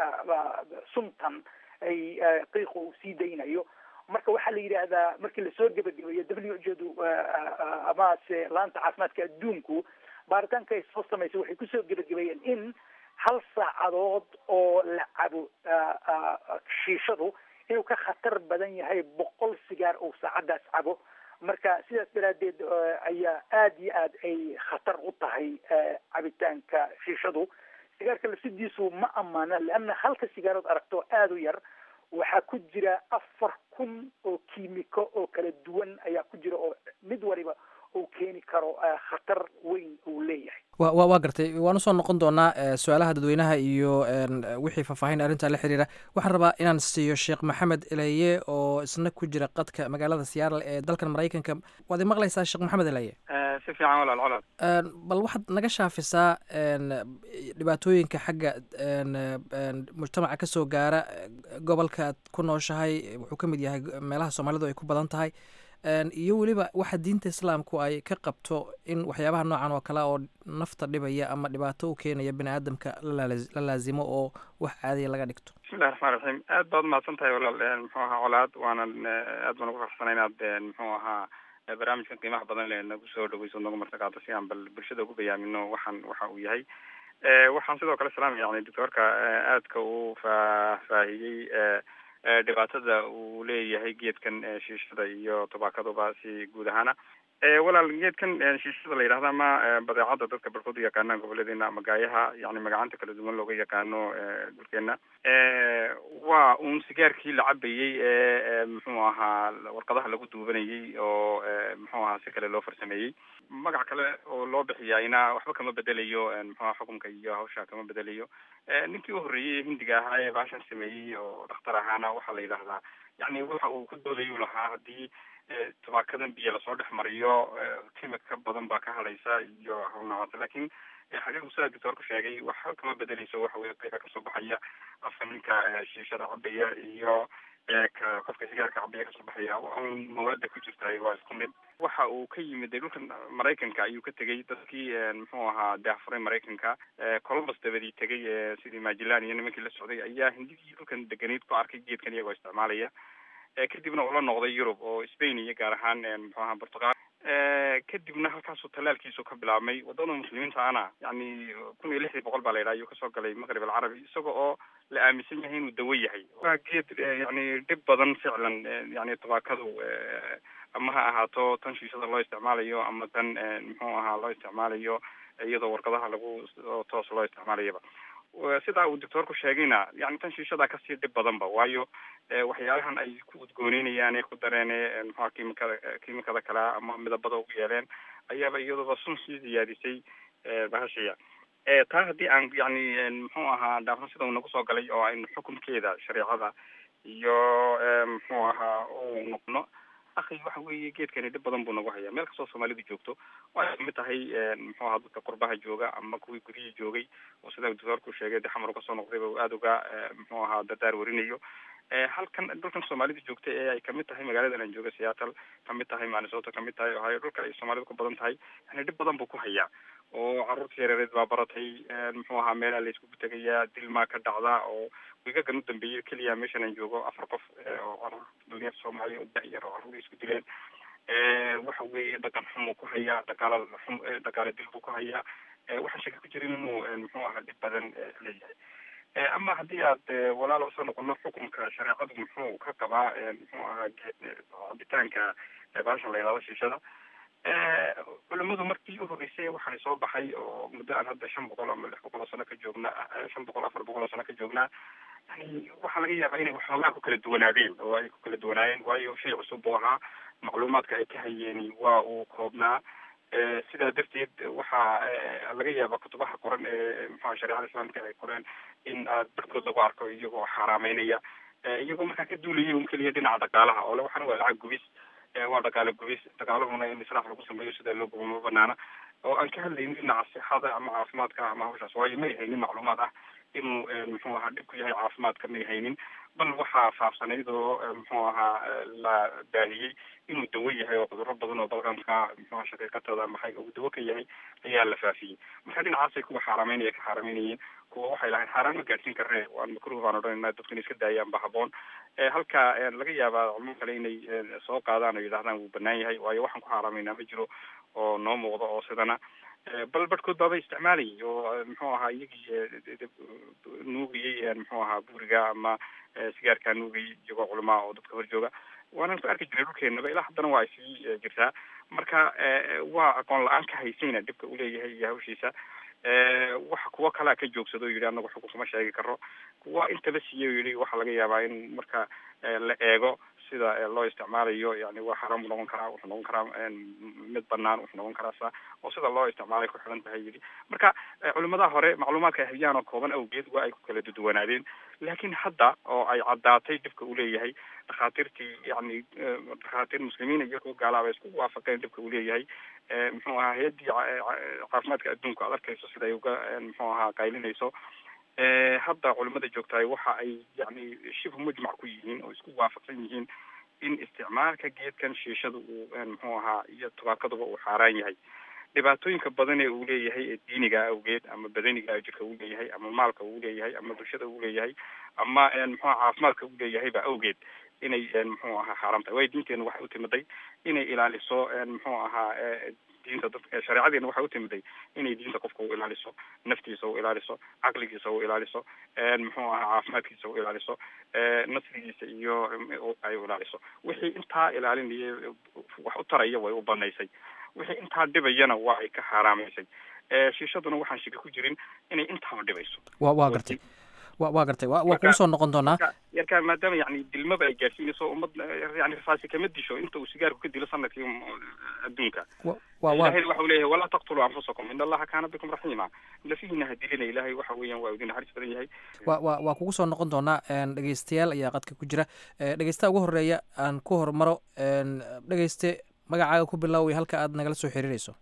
suntan ay qiiqa uu sii daynayo marka waxaa la yidhaahdaa markii lasoo gebagabeeyo w h du amase laanta caafimaadka adduunku baaritaanka ay soo samaysay waxay kusoo gebagabeeyeen in hal saacadood oo la cabo shiishadu inuu ka khatar badan yahay boqol sigaar uu saacadaas cabo marka sidaas daraaddeed ayaa aada iyo aad ay khatar u tahay cabitaanka shiishadu sigaarka lafsidiisu ma ammaana leanna halka sigaarood aragto aada u yar waxaa ku jira afar kun oo kiimiko oo kala duwan ayaa ku jira oo mid waliba uu keeni karo khatar weyn uu leeyahay wa wa waa gartay waan usoo noqon doonaa su-aalaha dadweynaha iyo wixii faahfaahin arrinta la xiriira waxaan rabaa inaan siiyo sheekh maxamed eleye oo isna ku jira qadka magaalada seattle ee dalkan maraykanka waad imaqlaysaa sheekh maxamed eleye si fiican walaal colod bal waxaad naga shaafisaa dhibaatooyinka xagga mujtamaca kasoo gaara gobolka aad ku nooshahay wuxuu ka mid yahay meelaha soomaalidu ay ku badan tahay iyo weliba waxa diinta islaamku ay ka qabto in waxyaabaha noocan oo kale oo nafta dhibaya ama dhibaato u keenaya bini aadamka la laazimo oo wax caadiya laga dhigto bismillahi raxmaan raxiim aad baad umahadsan tahay walaal muxuu ahaa colaad waanan aad baan ugu faraxsanay inaad muxuu ahaa barnaamijkan qiimaha badan le nagu soo dhaweyso nagu martaqaato si aan bal bulshada ugu bayaamino waxaan waxa uu yahay waxaan sidoo kale salaamaya yani doctoorka aadka uu faahfaahiyey dhibaatada uu leeyahay geedkan shiishada iyo tobaakaduba si guud ahaana walaal geedkan shiishada la yidhahda ama badeecada dadka barkood u yaqaanaan goboledeena ama gaayaha yani magacanta kala duwan looga yaqaano dhulkeena waa uun sigaarkii la cabayey ee muxuu ahaa warqadaha lagu duubanayey oo muxuu ahaa si kale loo farsameeyey magac kale oo loo bixiyayna waxba kama bedelayo muxuaha xukunka iyo hawsha kama bedelayo ninkii u horreeyey hindiga ahaa ee baashan sameeyey oo dhakhtar ahaana waxaa la yidhahdaa yani waxa uu ku doodayuu lahaa haddii tabaakadan biyo lasoo dhex mariyo kimika badan baa ka hadhaysa iyo hawl noocaas lakin xaqiiqu sidaa doctoorku sheegay waxa kama bedeleyso waxa weye qiiqa kasoo baxaya afka ninka shiishada cabaya iyo ka qofka sigaarka cabaya kasoo baxaya mawaada ku jirta waa isku mid waxa uu ka yimid dhulkan maraykanka ayuu ka tegay dadkii muxuu ahaa daahfuray maraykanka columbus dabadii tegay sidii majilan iyo nimankii la socday ayaa hindigii dhulkan deganeyd ku arkay geedkan iyagoo isticmaalaya kadibna ula noqday yurub oo spain iyo gaar ahaan muxuu ahaa portugal kadibna halkaasuu talaalkiisu ka bilaabmay wadada muslimiinta ana yani kun iyo lixdii boqol baa la yidhaha ayuu kasoo galay maqrib alcarabi isaga oo la aaminsan yahay inuu dawo yahay waa geed yani dhib badan ficlan yani tabaakadu ama ha ahaato tan shiishada loo isticmaalayo ama tan muxuu ahaa loo isticmaalayo iyadoo warqadaha lagu toos loo isticmaalayaba sidaa uu doctoorku sheegayna yani tan shiishadaa kasii dhib badanba waayo waxyaalahan ay ku udgooneynayaan ee ku dareen muxua kimikada kimikada kale ama midabada ugu yeeleen ayaaba iyadoba sun sii ziyaadisay bahashiya taa haddii aan yani muxuu ahaa dhaafno sida uu nagu soo galay oo aynu xukunkeeda shareecada iyo muxuu ahaa u noqno akhi waxa weeye geedkani dhib badan buu nagu hayaa meel kastoo soomaalidu joogto oo ay kamid tahay muxuu ahaa dadka qurbaha jooga ama kuwii gudihii joogay oo sida doctoorku sheegay de xamar kasoo noqdayba uu aada uga muxuu ahaa dardaar warinayo halkan dhulkan soomaalida joogta ee ay kamid tahay magaaladan aan jooga seattle kamid tahay minnesota kamid tahay ohio dhulka ay soomaalidu ku badan tahay yani dhib badan buu ku hayaa oo caruurta yareereed baa baratay muxuu ahaa meelaha la iskugu tegayaa dilmaa ka dhacda oo wigagan u dambeeyey keliya meeshan aan joogo afar qof oo caruur dhalinyar soomaaliya oo da-yar oo caruur isku dileen waxa weeye dhaqan xumuu ku hayaa dhaqaala xum dhaqaala dil buu ku hayaa waxaan shaka ku jirin inuu muxuu ahaa dhib badan leeyahay ama haddii aad walaal usoo noqono xukunka shareecadu muxuu ka qabaa muxuu ahaa cabitaanka baashan la yidhahdo shiishada culimadu markii u horreysay waxaan soo baxay oo muddo aan hadda shan boqol ama lix boqol oo sano ka joognaa shan boqol afar boqol oo sano ka joognaa yani waxaa laga yaabaa inay waxoogaa ku kala duwanaadeen oo ay ku kala duwanaayeen waayo shay cusub buu ahaa macluumaadka ay ka hayeen waa uu koobnaa sidaa darteed waxaa laga yaabaa kutubaha qoran ee muxua shareecada islaamka ay qoreen in aad barkood lagu arko iyagoo xaaraameynaya iyagoo markaa ka duulaya un keliya dhinaca dhaqaalaha oo le waxana waa lacag gubis waa dhaqaale gubis dhaqaalahuna in israaf lagu sameeyo sida loo gubo ma banaana oo aan ka hadlaynin dhinaca sixada ama caafimaadka ama hawshaas waayo may haynin macluumaad ah inuu muxuu ahaa dhib ku yahay caafimaadka may haynin bal waxaa faafsanayd oo muxuu ahaa la baahiyey inuu dawo yahay oo cudurro badan oo balqanka muxuha shaqiiqatooda maxay uu dawo ka yahay ayaa la faafiyey marka dhinacaasay kuwa xaarameynaya ka xaarameynayeen kuwa waxay lahayn xaaraan ma gaadhsiin karne waan makruh baan odhanayna dadku inay iska daayaan ba haboon halka laga yaabaa culmo kale inay soo qaadaan oo yidhahdaan wuu banaan yahay waayo waxaan ku xaaraameynaa ma jiro oo noo muuqdo oo sidana bal barhkood baaba isticmaalayay oo muxuu ahaa iyagii nuugayey muxuu ahaa buuriga ama sigaarkaa nuugayay iyagoo culamaa oo dadka hor jooga waanaan ku arki jiray dhulkeenaba ilaa haddana waa ay sii jirtaa marka waa aqoon la-aan ka haysayna dhibka uleeyahay iyo hawshiisa waxa kuwo kalea ka joogsado o yidhi anagu xukun kuma sheegi karo kuwa intaba siiye o yidhi waxaa laga yaabaa in marka la eego sida loo isticmaalayo yani waa xaram noqon karaa wuxuu noqon karaa mid banaan wuxuu noqon karaa sa oo sida loo isticmaalay ku xiran tahay yidhi marka culimadaha hore macluumaadka ay hayaan oo kooban awgeed waa ay ku kala duduwanaadeen laakiin hadda oo ay caddaatay dhibka uu leeyahay dhakhaatiirtii yani dhakhaatiir muslimiin iyo kuwa gaalaaba isku waafaqeen dhibka uu leeyahay muxuu ahaa hay-addii caafimaadka adduunka aad arkayso sida ay uga muxuu ahaa qaylinayso hadda culimada joogtahay waxa ay yani shibhu mujmac ku yihiin oo isku waafaqsan yihiin in isticmaalka geedkan shiishada uu muxuu ahaa iyo tubaakaduba uu xaaraan yahay dhibaatooyinka badan ee uu leeyahay ee diiniga awgeed ama badaniga jirka uu leeyahay ama maalka uu leeyahay ama bulshada uu leeyahay ama muxua caafimaadka uu leeyahayba awgeed inay muxuu ahaa xaaraam tahay waayo diinteenu waxay u timiday inay ilaaliso muxuu ahaa diinta dadka shareecadeena waxay u timiday inay diinta qofka u ilaaliso naftiisa u ilaaliso caqligiisa u ilaaliso muxuu ahaa caafimaadkiisa u ilaaliso nasrigiisa iyo ay u ilaaliso wixii intaa ilaalinaya wax u taraya way u banaysay wixii intaa dhibayana waa ay ka xaaraamaysay shiishaduna waxaan shiki ku jirin inay intaaba dhibayso wa waa gartay wa waa gartay wa waa kugu soo noqon doonaa yarkaa maadaama yani dilmaba ay gaarsiinayso ummad yani rasaasi kama disho inta uu sigaarku ka dilo sanadkii adduunka ilahay waxa uu leeyahay walaa taqtuluu anfusakum in allaha kaana bikum raxiima lafihiina ha dilina ilahay waxa weeyaan waa idin naxariis badan yahay wa wa waa kugu soo noqon doonaa dhegeystayaal ayaa qadka ku jira dhegeystaha ugu horeeya aan ku hormaro dhegeyste magacaaga ku bilaaway halka aad nagala soo xiriirayso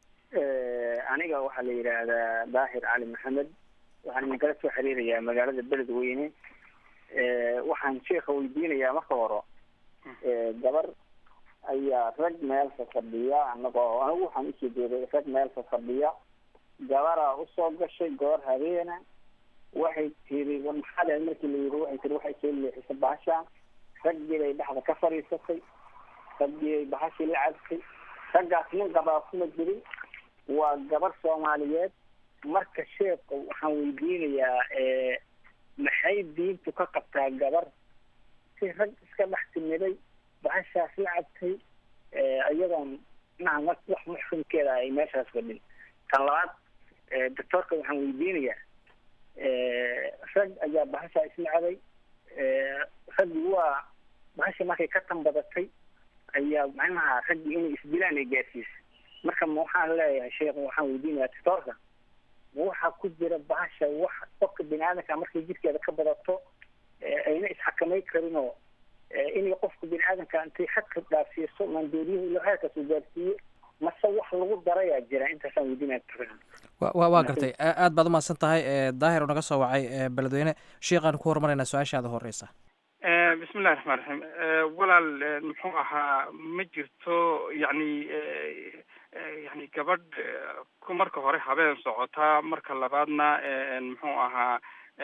aniga waxaa la yidhaahdaa daahir cali maxamed waxaan idinkala soo xiriirayaa magaalada beledweyne waxaan sheika weydiinayaa marka hore gabar ayaa rag meelka fadhiya anagoo anigu waxaan usoo jeeday rag meelka fadhiya gabaraa usoo gashay goor habeena waxay tiri war maxaa dhahay markii la yiri waxay tiri waxay soo leexisay bahashaan raggii bay dhexda ka fadhiisatay raggii bay bahashii la cabtay raggaas nin qabaa kuma jirin waa gabar soomaaliyeed marka sheeka waxaan weydiinayaa maxay diintu ka qabtaa gabar si rag iska dhex timiday bahashaas la cabtay iyadoon inaha wax muxrimkeeda ay meeshaas fadhin tan labaad doctoorka waxaan weydiinayaa rag ayaa bahashaa isnacday raggii waa bahashii markay ka tanbadatay ayaa macnaha raggii inay isdilaan ay gaarsiisay marka ma waxaan leeyahay sheekh waxaan weydiinayaa doctoorka ma waxaa ku jira bahasha wax qofka bini aadamka markay jidkeeda ka badato ayna isxakamay karin oo inay qofka bini aadamka intay xadka dhaafsiiso maandooriyaha ilo heerkaas uu gaarsiiye mase wax lagu darayaa jira intaasaan weydiinaya wa waa gartay aad baad umahadsan tahay daahir oo naga soo wacay beledweyne sheikhaan ku hormaraynaa su-aashaada horeysa bismillahi raxmaan raxiim walaal muxuu ahaa ma jirto yani yani gabadh marka hore habeen socotaa marka labaadna muxuu ahaa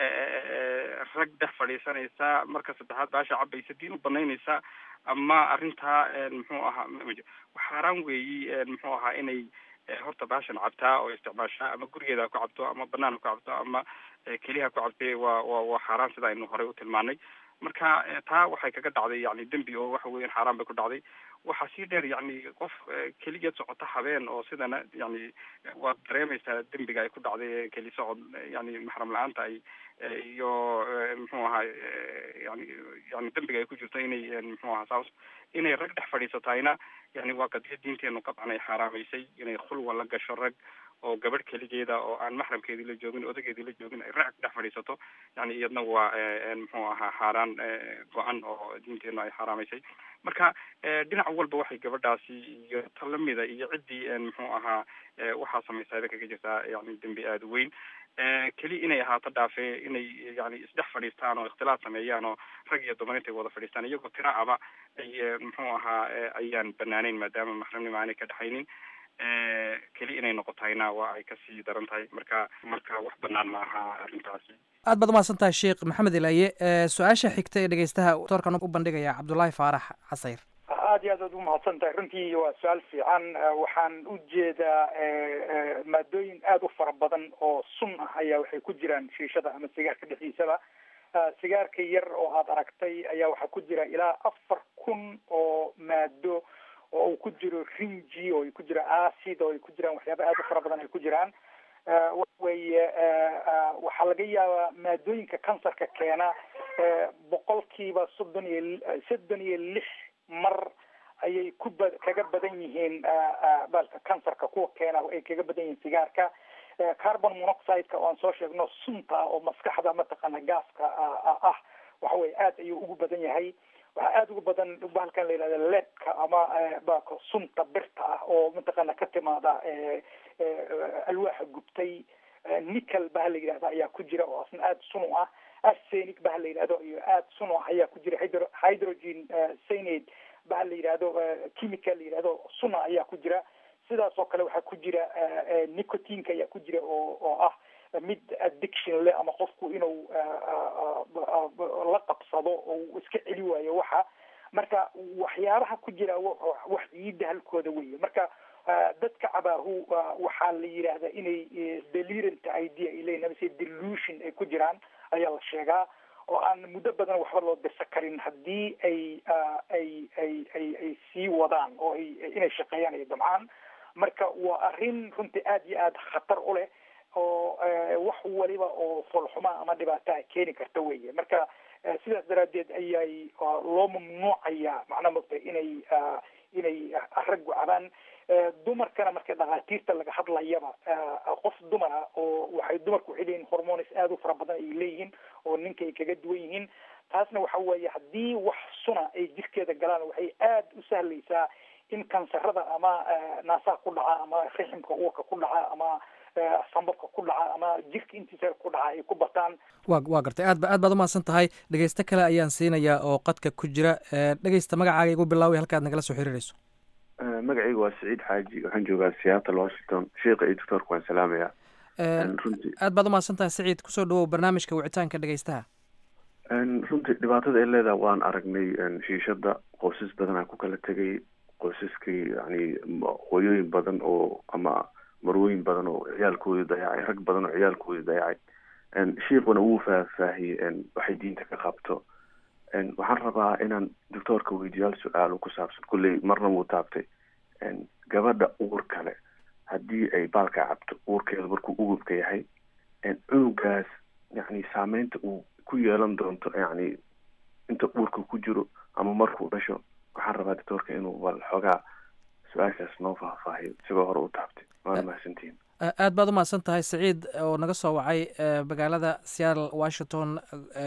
rag dhex fadhiisanaysa marka saddexaad baasha cabaysa diin u banaynaysa ama arrintaa muxuu ahaa xaaraan weeyi muxuu ahaa inay horta baashan cabtaa oo isticmaashaa ama gurigeeda ku cabto ama banaan ku cabto ama keliha ku cabtay waa wa waa xaaraan sida aynu horey u tilmaanay marka taa waxay kaga dhacday yani dembi oo waxa weyan xaaraan bay ku dhacday waxaa sii dheer yani qof keligeed socota habeen oo sidana yani waad dareemaysaa dembiga ay ku dhacday keli socod yani maxram la-aanta ay iyo muxuu ahaa yani yani dembiga ay ku jirto inay muxuu ahaa saas inay rag dhex fadhiisatayna yani waa qadiya diinteenu qabcan ay xaaraamaysay inay khulwa la gasho rag oo gabadh keligeeda oo aan maxramkeedii la joogin odageedii la joogin ay rag dhex fadhiisato yani iyadna waa muxuu ahaa xaaraan go-an oo diinteenu ay xaaraamaysay marka dhinac walba waxay gabadhaasi iyo ta lamida iyo ciddii muxuu ahaa waxaa samaysaada kaga jirtaa yani dembi aada u weyn keli inay ahaato dhaafe inay yani isdhex fadhiistaan oo ikhtilaaf sameeyaan oo rag iyo dumar intay wada fadhiistaan iyagoo tira aba ay muxuu ahaa ayaan banaaneyn maadaama maxramnimo aanay ka dhexaynin keli inay noqotayna waa ay kasii daran tahay marka marka wax banaan ma aha arrintaasi aad baad umahadsan tahay sheekh maxamed ilaaye su-aasha xigta ee dhegeystaha doorkan u bandhigaya cabdullaahi faarax casayr aad iyo aad aad umahadsan tahay runtii waa su-aal fiican waxaan u jeedaa maadooyin aada u fara badan oo sun ah ayaa waxay ku jiraan shiishada ama sigaarka dhexdiisaba sigaarka yar oo aad aragtay ayaa waxaa ku jira ilaa afar kun oo maado oo uu ku jiro rinji oo ay ku jiro acid oo ay ku jiraan waxyaaba aada u fara badan ay ku jiraan waxaweye waxaa laga yaabaa maadooyinka kansarka keena boqolkiiba soddon iyo soddon iyo lix mar ayay ku ba kaga badan yihiin balka kansarka kuwa keena ay kaga badan yihiin sigaarka carbon monoxideka oo aan soo sheegno sunta oo maskaxda mataqaana gaaska ah waxa weye aad ayuu ugu badan yahay waxaa aada ugu badan bahalkan la yihahda leedka ama balka sunta birta ah oo mataqaana ka timaada alwaaxa gubtay nickel baha la yidhahda ayaa ku jira oo asna aada sun u ah arsenic baha la yidhahdo iyo aada sun u ah ayaa ku jira hydro hydrogen cyanide baha la yidhahdo chemical la yidhahdo suna ayaa ku jira sidaas oo kale waxaa ku jira nicotinka ayaa ku jira oo oo ah mid addiction leh ama qofku inuu la qabsado oo iska celi waayo waxa marka waxyaabaha ku jira wax ciida halkooda weeye marka dadka cabaahu waxaa la yidhaahdaa inay delirant idea ay leeyihin amase delusion ay ku jiraan ayaa la sheegaa oo aan muddo badan waxba loo dirsa karin haddii ay ay ay ay ay sii wadaan oo ay inay shaqeeyaan ay damcaan marka waa arrin runtii aad iyo aad khatar u leh oo wax waliba oo foolxuma ama dhibaataa keeni karta weye marka sidaas daraaddeed ayay loo mamnuucaya macnaa mogta inay inay raggu cabaan dumarkana marka dhakhaatiirta laga hadlayaba qof dumara oo waxay dumarku waxay leeyihin hormones aada u fara badan ay leeyihiin oo ninka ay kaga duwan yihiin taasna waxa weeye haddii wax suna ay jirkeeda galaan waxay aada u sahlaysaa in kansarada ama naasaha ku dhaca ama riximka uurka ku dhaca ama sambabka ku dhaca ama jirka intiisa ku dhaca ay ku bataan wa waa gartay aad ba aad baad umahadsan tahay dhegeysto kale ayaan siinayaa oo qadka ku jira dhegeysta magacaaga igu bilaaway halkaad nagala soo xiriirayso magacaygu waa saciid xaaji waxaan joogaa seattle washington sheika iyo doctoorka waan salaamayaa runtii aad baad umahadsan tahay saciid kusoo dhawow barnaamijka wicitaanka dhegeystaha runtii dhibaatada ay leedahay waan aragnay shiishada qoysas badanaa ku kala tegay qoysaskii yani hooyooyin badan oo ama marwooyin badan oo ciyaalkoodii dayacay rag badan oo ciyaalkoodii dayacay shiikuna wuu faahfaahiyey waxay diinta ka qabto waxaan rabaa inaan doctoorka weydiyaal su-aalo ku saabsan kulley marna wuu taabtay gabadha uur kale haddii ay baalka cabto uurkeedu markuu ugubka yahay cunugaas yani saameynta uu ku yeelan doonto yani inta uurka ku jiro ama markuu dhasho waxaan rabaa doctoorka inuu bal xoogaa su-aashaas noo faahfaahiyo isagoo hore u taabtay waana mahadsantihin aad baad umahadsan tahay saciid oo naga soo wacay magaalada seattle washington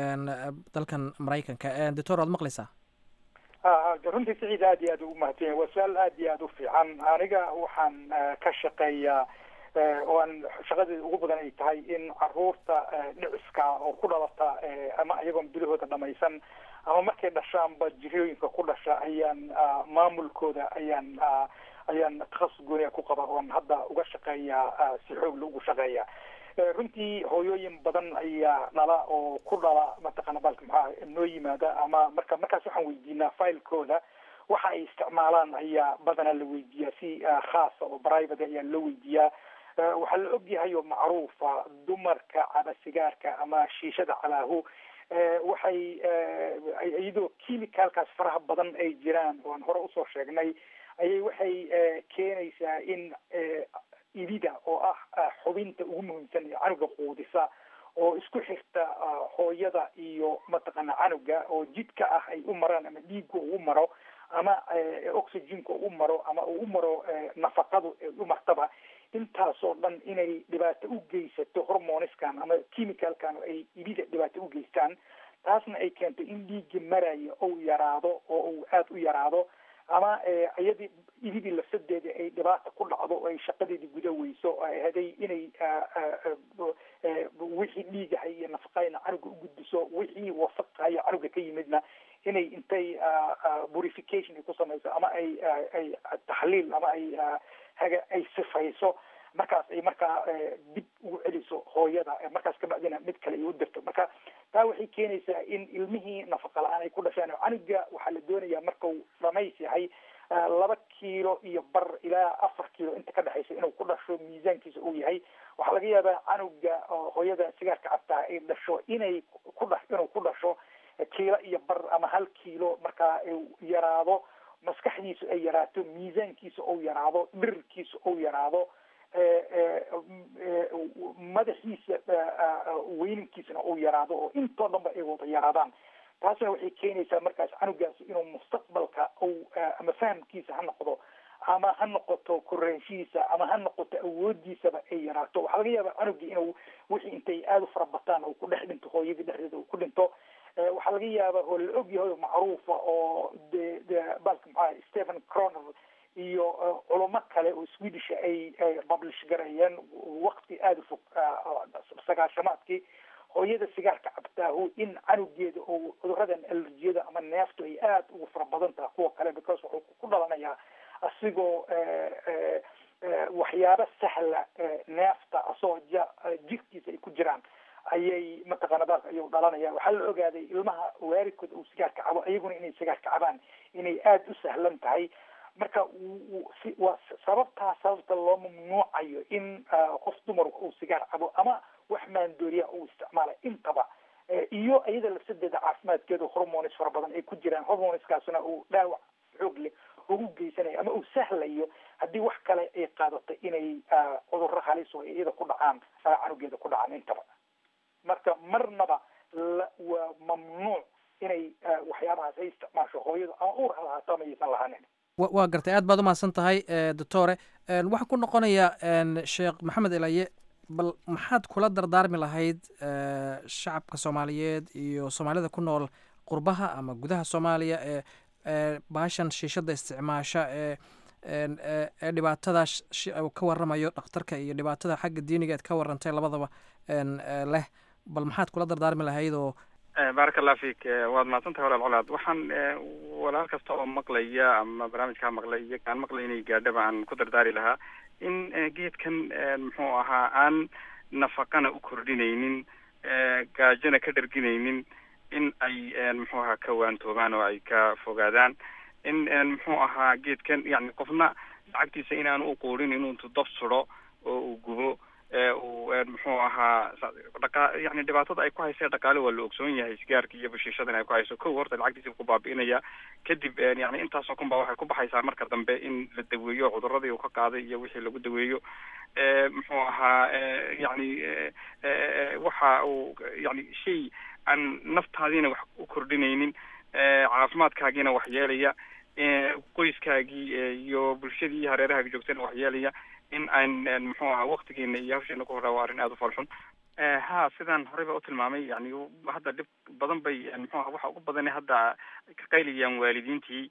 dalkan maraykanka doctor waad maqlaysaa runtii saciid aad iyo aad ugu mahadsan waa su-aal aad iyo aad u fiican aniga waxaan ka shaqeeyaa oo aan shaqadeeda ugu badan ay tahay in caruurta dhiciska oo ku dhalata ama iyagoon bilahooda dhamaysan ama markay dhashaanba jirooyinka ku dhasha ayaan maamulkooda ayaan ayaan takhasus gooniya ku qaba oon hadda uga shaqeeyaa si xoogla ugu shaqeeya runtii hooyooyin badan ayaa dhala oo ku dhala mataqaana baalka maxaa noo yimaada ama marka markaas waxaan weydiinaa filekooda waxa ay isticmaalaan ayaa badanaa la weydiiyaa si khaasa oo private ayaa loo weydiiyaa waxaa la ogyahay oo macruufa dumarka caba sigaarka ama shiishada cabaahu waxay iyadoo chemicalkaas faraha badan ay jiraan oan hore usoo sheegnay ayay waxay keenaysaa in ibida oo ah xubinta ugu muhiimsan ee canuga quudisa oo isku xirta hooyada iyo mataqaana canuga oo jidka ah ay u maraan ama dhiigga u maro ama oxygenka u maro ama uu u maro nafaqadu u martaba intaasoo dhan inay dhibaato u geysato hormoniskan ama chemicalkan ay ibida dhibaato u geystaan taasna ay keento in dhiigga maraya ou yaraado oo uu aada u yaraado ama iyadii ibidii lafsadeeda ay dhibaata ku dhacdo oo ay shaqadeedii guda weyso haday inay wixii dhiigahay iyo nafaqayna canuga u gudbiso wixii wasaqayo canuga ka yimidna inay intay purification ay ku samayso ama ay ay taxliil ama ay haga ay sifayso markaas ay markaa dib ugu celiso hooyada markaas kabacdina mid kale ay u dirto marka taa waxay keenaysaa in ilmihii nafaqa la-aan ay ku dhashaan canuga waxaa la doonayaa markau dhamays yahay laba kiilo iyo bar ilaa afar kiilo inta ka dhexaysa inuu ku dhasho miisaankiisa uu yahay waxaa laga yaabaa canuga hooyada sigaarka cabtaa ay dhasho inay ku dha inuu ku dhasho kiilo iyo bar ama hal kiilo markaa yaraado maskaxdiisu ay yaraato miisaankiisa ou yaraado dhirirkiisa ou yaraado madaxiisa weyninkiisana uu yaraado oo intoo dhan ba ay wada yaraadaan taasna waxay keenaysaa markaas canugaasi inuu mustaqbalka ou ama fahamkiisa ha noqdo ama ha noqoto koraanshihiisa ama ha noqoto awoodiisaba ay yaraato waxaa laga yaabaa canugii inuu wixii intay aada u fara bataan oo ku dhex dhinto hooyadii dhexdeeda uu ku dhinto waxaa laga yaabaa oo la ogyahay macruufa oo de de balka maxaa stephen croner iyo culamo kale oo swedish ay publish gareeyeen wakti aada u fog sagaashamaadkii hooyada sigaarka cabtaahu in canugeeda oo cuduradan alerjiyada ama neeftu ay aada ugu fara badan tahay kuwa kale because wuxuu ku dhalanayaa asigoo waxyaaba sahla neefta asoo ja jirkiisa ay ku jiraan ayay mataqaana baalka ayuu dhalanaya waxaa la ogaaday ilmaha waalidkood uu sigaarka cabo iyaguna inay sigaarka cabaan inay aada u sahlan tahay marka si waa sababtaa sababta loo mamnuucayo in qof dumarku uu sigaar cabo ama wax maandooriya uu isticmaala intaba iyo iyada lafsadeeda caafimaadkeeda hormones fara badan ay ku jiraan hormoneskaasuna uu dhaawac xoog leh ugu geysanayo ama uu sahlayo haddii wax kale ay qaadato inay cudurro halis oo iyada ku dhacaan canugeeda ku dhacaan intaba marka marnaba waa mamnuuc inay waxyaabahaas ay isticmaasho hooyadu ama uur ha lahaato ama aysan lahaanin waa gartay aad baad umahadsan tahay doctore waxaan ku noqonayaa sheekh maxamed elaye bal maxaad kula dardaarmi lahayd shacabka soomaaliyeed iyo soomaalida ku nool qurbaha ama gudaha soomaaliya ee baashan shiishada isticmaasha ee ee dhibaatada ka waramayo dhakhtarka iyo dhibaatada xagga diiniga eed ka warantay labadaba leh bal maxaad kula dardaarmi lahayd oo baaraka allah fik waad mahadsan tahay walaal colaad waxaan walaal kasta oo maqlaya ama barnaamijkaa maqlay iyo kaan maqlay inay gaadhaba aan ku dardaari lahaa in geedkan muxuu ahaa aan nafaqana u kordhinaynin gaajona ka dharginaynin in ay muxuu ahaa ka waantoobaan oo ay ka fogaadaan in muxuu ahaa geedkan yani qofna lacagtiisa inaanu uquurin inuu intu dab sudo oo uu gubo uu muxuu ahaa dhaqa yani dhibaatada ay ku haysa dhaqaale waa la ogsoon yahay sigaarka iyo bashiishadan ay ku hayso kow horta lacagtiisa ku baabi'inaya kadib yani intaasoo kun ba waxay ku baxaysaa marka dambe in la daweeyo cuduradii uu ka qaaday iyo wixii lagu daweeyo muxuu ahaa yani waxa uu yani shay aan naftaadiina wax u kordhinaynin caafimaadkaagiina wax yeelaya qoyskaagii iyo bulshadii hareerahaaga joogtana wax yeelaya in aan muxuu ahaa waktigeena iyo hawsheena ku horraa waa arrin aada u falxun ha sidaan horeyba u tilmaamay yani hadda dhib badan bay muxuu aha waxa ugu badana hadda ka qaylayaan waalidiintii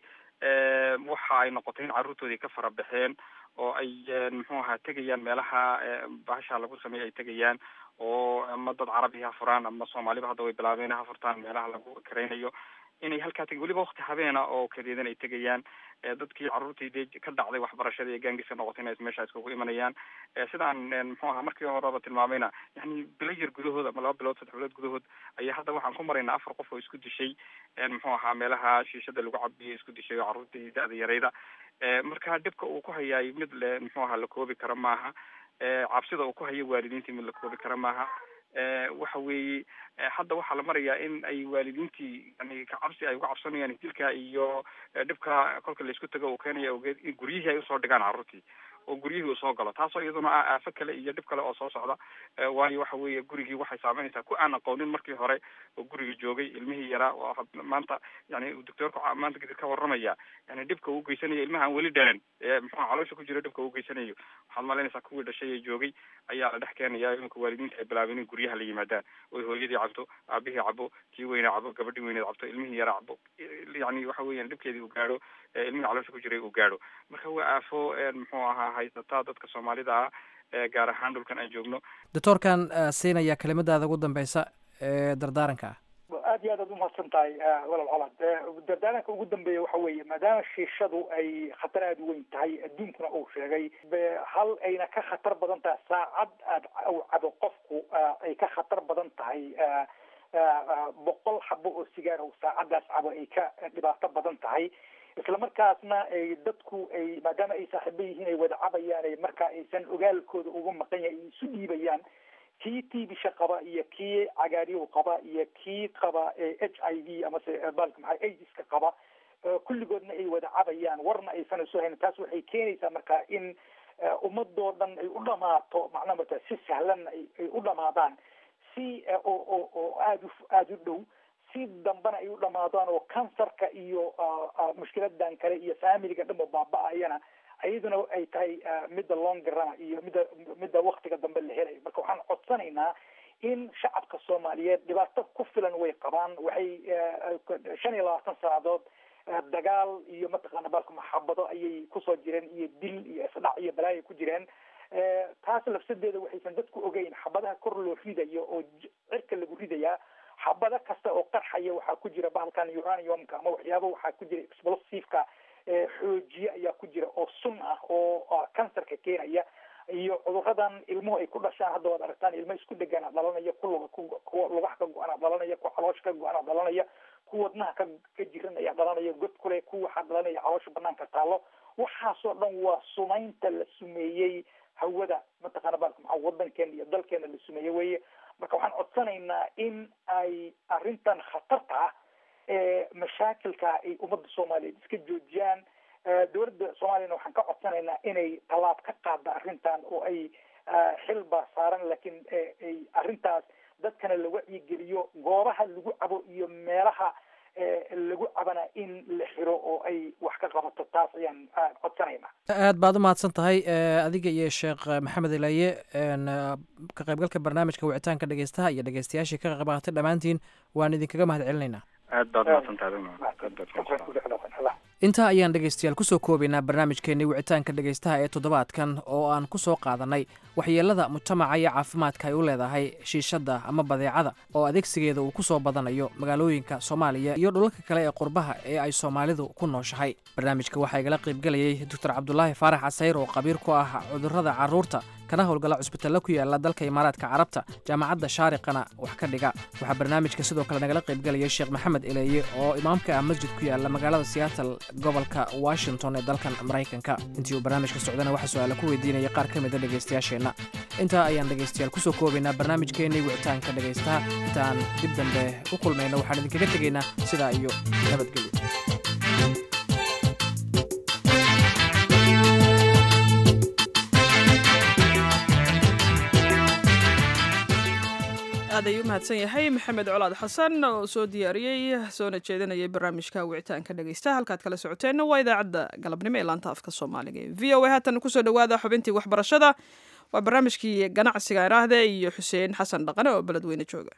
waxa ay noqotay in carruurtoodii ka fara baxeen oo ay muxuu ahaa tegayaan meelaha bahasha lagu sameeya ay tegayaan oo ama dad carabi ha furaan ama soomaaliba hadda way bilaabeen ha furtaan meelaha lagu karaynayo inay halkaa teg weliba wakti habeena oo kadeedan ay tegayaan dadkii carruurtii dee ka dhacday waxbarashada ee gaangiska noqotay inay meesha iskugu imanayaan sidaan muxuu ahaa markii horeba tilmaamayna yani bilo yar gudahood ama laba bilood saddex bilood gudahood ayaa hadda waxaan ku maraynaa afar qof oo isku dishay muxuu ahaa meelaha shiishada lagu cabiyo isku dishay oo carruurtii da-da yarayda marka dhibka uu ku hayaay mid le muxuu ahaa la koobi karo maaha cabsida uu ku hayo waalidiintii mid la koobi karo maaha waxa weeye hadda waxaa la marayaa in ay waalidiintii yani kacabsi ay uga cabsanayaan dilka iyo dhibka kolka laisku tago uu keenaya ogeed in guryihii ay usoo dhigaan carruurtii oo guryihii uu soo galo taasoo iyaduna ah aafo kale iyo dhib kale oo soo socda waayo waxa weeye gurigii waxay saameynaysaa ku aan aqoonin markii hore oo guriga joogay ilmihii yaraa oo maanta yani doctoorku maanta kadib ka warramaya yani dhibka uu geysanayo ilmaha aan weli dhalan ee muxuu caloosha ku jiro dhibka uu geysanayo waxaad malaynaysaa kuwii dhashay ee joogay ayaa la dhex keenaya iminka waalidiinta ay bilaabeen in guryaha la yimaadaan oy hooyadii cabto aabihii cabo kii weyne cabo gabadhii weyneed cabto ilmihii yaraa cabo yani waxa weeyaan dhibkeedii uu gaadho ilmihii caloosha ku jiray uu gaadho marka waa aafo muxuu ahaa haysataa dadka soomaalida ah gaar ahaan dhulkan aan joogno doctoorkan siinaya kelimadaada ugu dambeysa ee dardaaranka ah aad iyo aad aad umahadsan tahay walaal colaad dardaaranka ugu dambeeya waxa weeye maadaama shiishadu ay khatar aada u weyn tahay adduunkuna uu sheegay hal ayna ka khatar badan tahay saacad aad u cabo qofku ay ka khatar badan tahay boqol xabo oo sigaar oo saacadaas cabo ay ka dhibaato badan tahay isla markaasna ay dadku ay maadaama ay saaxiibo yihiin ay wada cabayaan ay markaa aysan ogaalkooda uga maqan yahay ay isu dhiibayaan kii tbisha qaba iyo kii cagaariyow qaba iyo kii qaba h i v amase balka maxaa aidiska qaba kulligoodna ay wada cabayaan warna aysan isu hayn taas waxay keenaysaa marka in ummadoo dhan ay u dhamaato macnaa marta si sahlanna ay u dhamaadaan si oo oo oo aada u aada u dhow si dambena ay u dhamaadaan oo kansarka iyo mushkiladan kale iyo familiga dhanba baaba-ayana iyaduna ay tahay midda longrana iyo midda midda waktiga dambe la helayo marka waxaan codsanaynaa in shacabka soomaaliyeed dhibaato ku filan way qabaan waxay shan iyo labaatan sannadood dagaal iyo mataqaana balka maxabado ayay kusoo jireen iyo dil iyo isdhac iyo balaayo ku jireen taas lafsadeeda waxaysan dadku ogeyn xabadaha kor loo ridayo oo cirka lagu ridayaa xabado kasta oo qarxaya waxaa ku jira bahalkan uraniumka ama waxyaaba waxaa ku jira explosiveka xoojiye ayaa ku jira oo sun ah oo kansarka keenaya iyo cuduradan ilmuhu ay ku dhashaan hadda waad aragtaan ilmo isku dhegaan dhalanaya ku luga kuwa lugaha ka go-ana dhalanaya kuwa caloosha ka go-ana dhalanaya kuwa wadnaha ka ka jiran ayaa dhalanaya god kule kuwa waxaa dhalanaya caloosha banaanka taalo waxaasoo dhan waa sumaynta la sumeeyey hawada mataqaana baalka maxaa wadankeena iyo dalkeena la sumeeyey weye marka waxaan codsanaynaa in ay arrintan khatarta ah ee mashaakilka ay ummadda soomaaliyeed iska joojiyaan dowladda soomaaliyana waxaan ka codsanaynaa inay tallaab ka qaada arrintan oo ay xil baa saaran laakiin ay arrintaas dadkana la wacyigeliyo goobaha lagu cabo iyo meelaha lagu cabana in la xiro oo ay wax ka qabato taas ayaan codsanaynaa aad baad u mahadsan tahay adiga iyo sheekh maxamed ilaye ka qaybgalka barnaamijka wicitaanka dhegeystaha iyo dhegeystayaashii ka qayb qaatay dhammaantiin waan idinkaga mahad celinaynaa aad baad mahadsantahay intaa ayaan dhegeystayaal kusoo koobaynaa barnaamijkeenii wicitaanka dhegeystaha ee toddobaadkan oo aan ku soo qaadanay waxyeelada mujtamaca iyo caafimaadka ay u leedahay shiishadda ama badeecada oo adeegsigeeda uu ku soo badanayo magaalooyinka soomaaliya iyo dhulalka kale ee qurbaha ee ay soomaalidu ku nooshahay barnaamijka waxaa igala qaybgelayay doctor cabdulaahi faarax casayr oo qabiir ku ah cudurrada carruurta kana howlgala cusbitalla ku yaala dalka imaaraadka carabta jaamacadda shaariqana wax ka dhiga waxaa barnaamijka sidoo kale nagala qaybgelayay sheekh maxamed eleeye oo imaamka ah masjid ku yaala magaalada seattle gobolka washington ee dalkan maraykanka intii uu barnaamijka socdana waxaa su-aala ku weydiinaya qaar ka mida dhegaystayaasheenna intaa ayaan dhegaystayaal kusoo koobaynaa barnaamijkeennii wicitaanka dhegaystaha intaan dib dambe u kulmayno waxaan idinkaga tegaynaa sidaa iyo nabadgelyo aad ayuu u mahadsan yahay maxamed colaad xasan oo soo diyaariyey soona jeedinayay barnaamijka wicitaanka dhegeysta halkaad kala socoteenna waa idaacadda galabnimo ee laanta afka soomaaliga ee v o a haatan kusoo dhawaada xubintii waxbarashada waa barnaamijkii ganacsiga iraahde iyo xuseen xasan dhaqane oo beledweyne jooga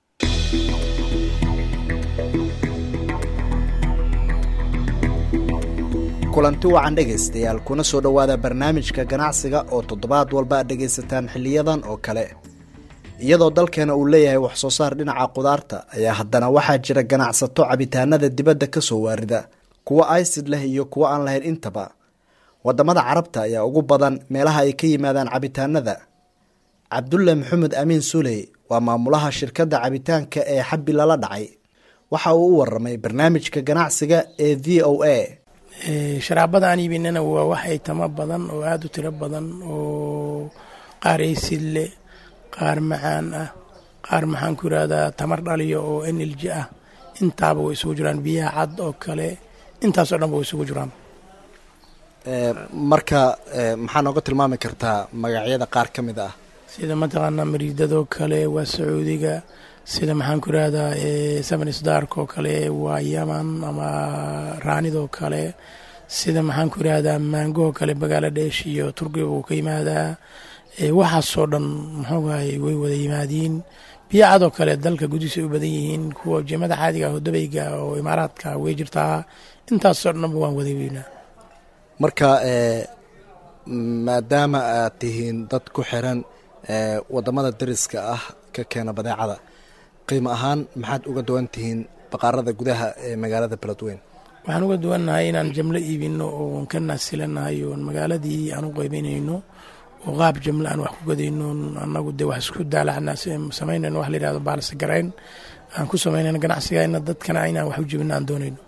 kulanti wacan dhegaystayaal kuna soo dhowaada barnaamijka ganacsiga oo toddobaad walba aad dhegaysataan xiliyadan oo kale iyadoo dalkeena uu leeyahay wax soo saar dhinaca qudaarta ayaa haddana waxaa jira ganacsato cabitaanada dibadda ka soo waarida kuwa aysid leh iyo kuwo aan lahayn intaba wadamada carabta ayaa ugu badan meelaha ay ka yimaadaan cabitaanada cabdulle maxamed amiin suley waa maamulaha shirkadda cabitaanka ee xabbi lala dhacay waxa uu u waramay barnaamijka ganacsiga ee v o a sharaabada aan iibinana waa wax aytamo badan oo aada u tiro badan oo qaar aysid leh qaar macaan ah qaar maxaan ku yidhahdaa tamar dhaliyo oo enelji ah intaaba way isugu jiraan biyaha cad oo kale intaasoo dhan ba way isugu jiraan marka maxaa nooga tilmaami kartaa magacyada qaar ka mid ah sida mataqaanaa mariidadoo kale waa sacuudiga sida maxaan ku yidhahdaa samanisdark oo kale waa yaman ama raanidoo kale sida maxaan ku yidhahdaa maangoo kale bangaladesh iyo turkiga uu ka yimaadaa waxaasoo dhan muxuugahay way wada yimaadiin biyo cadoo kale dalka gudihiisa u badan yihiin kuwa jemada caadiga ah oo dabayga oo imaaraadka way jirtaa intaasoo dhanba waan wada weynaa marka maadaama aad tihiin dad ku xiran wadamada dariska ah ka keena badeecada qiimo ahaan maxaad uga duwan tihiin baqaarada gudaha ee magaalada beledweyn waxaan uga duwannahay inaan jamlo iibino oon ka naasilanahay oon magaaladii aan u qeybanayno oo qaab jamlo aan wax ku gadayno annagu dee wax isku daalacna samaynayno wax la yidhahdo baalse garayn aan ku samaynayno ganacsigayna dadkana inaan wax u jebino aan doonayno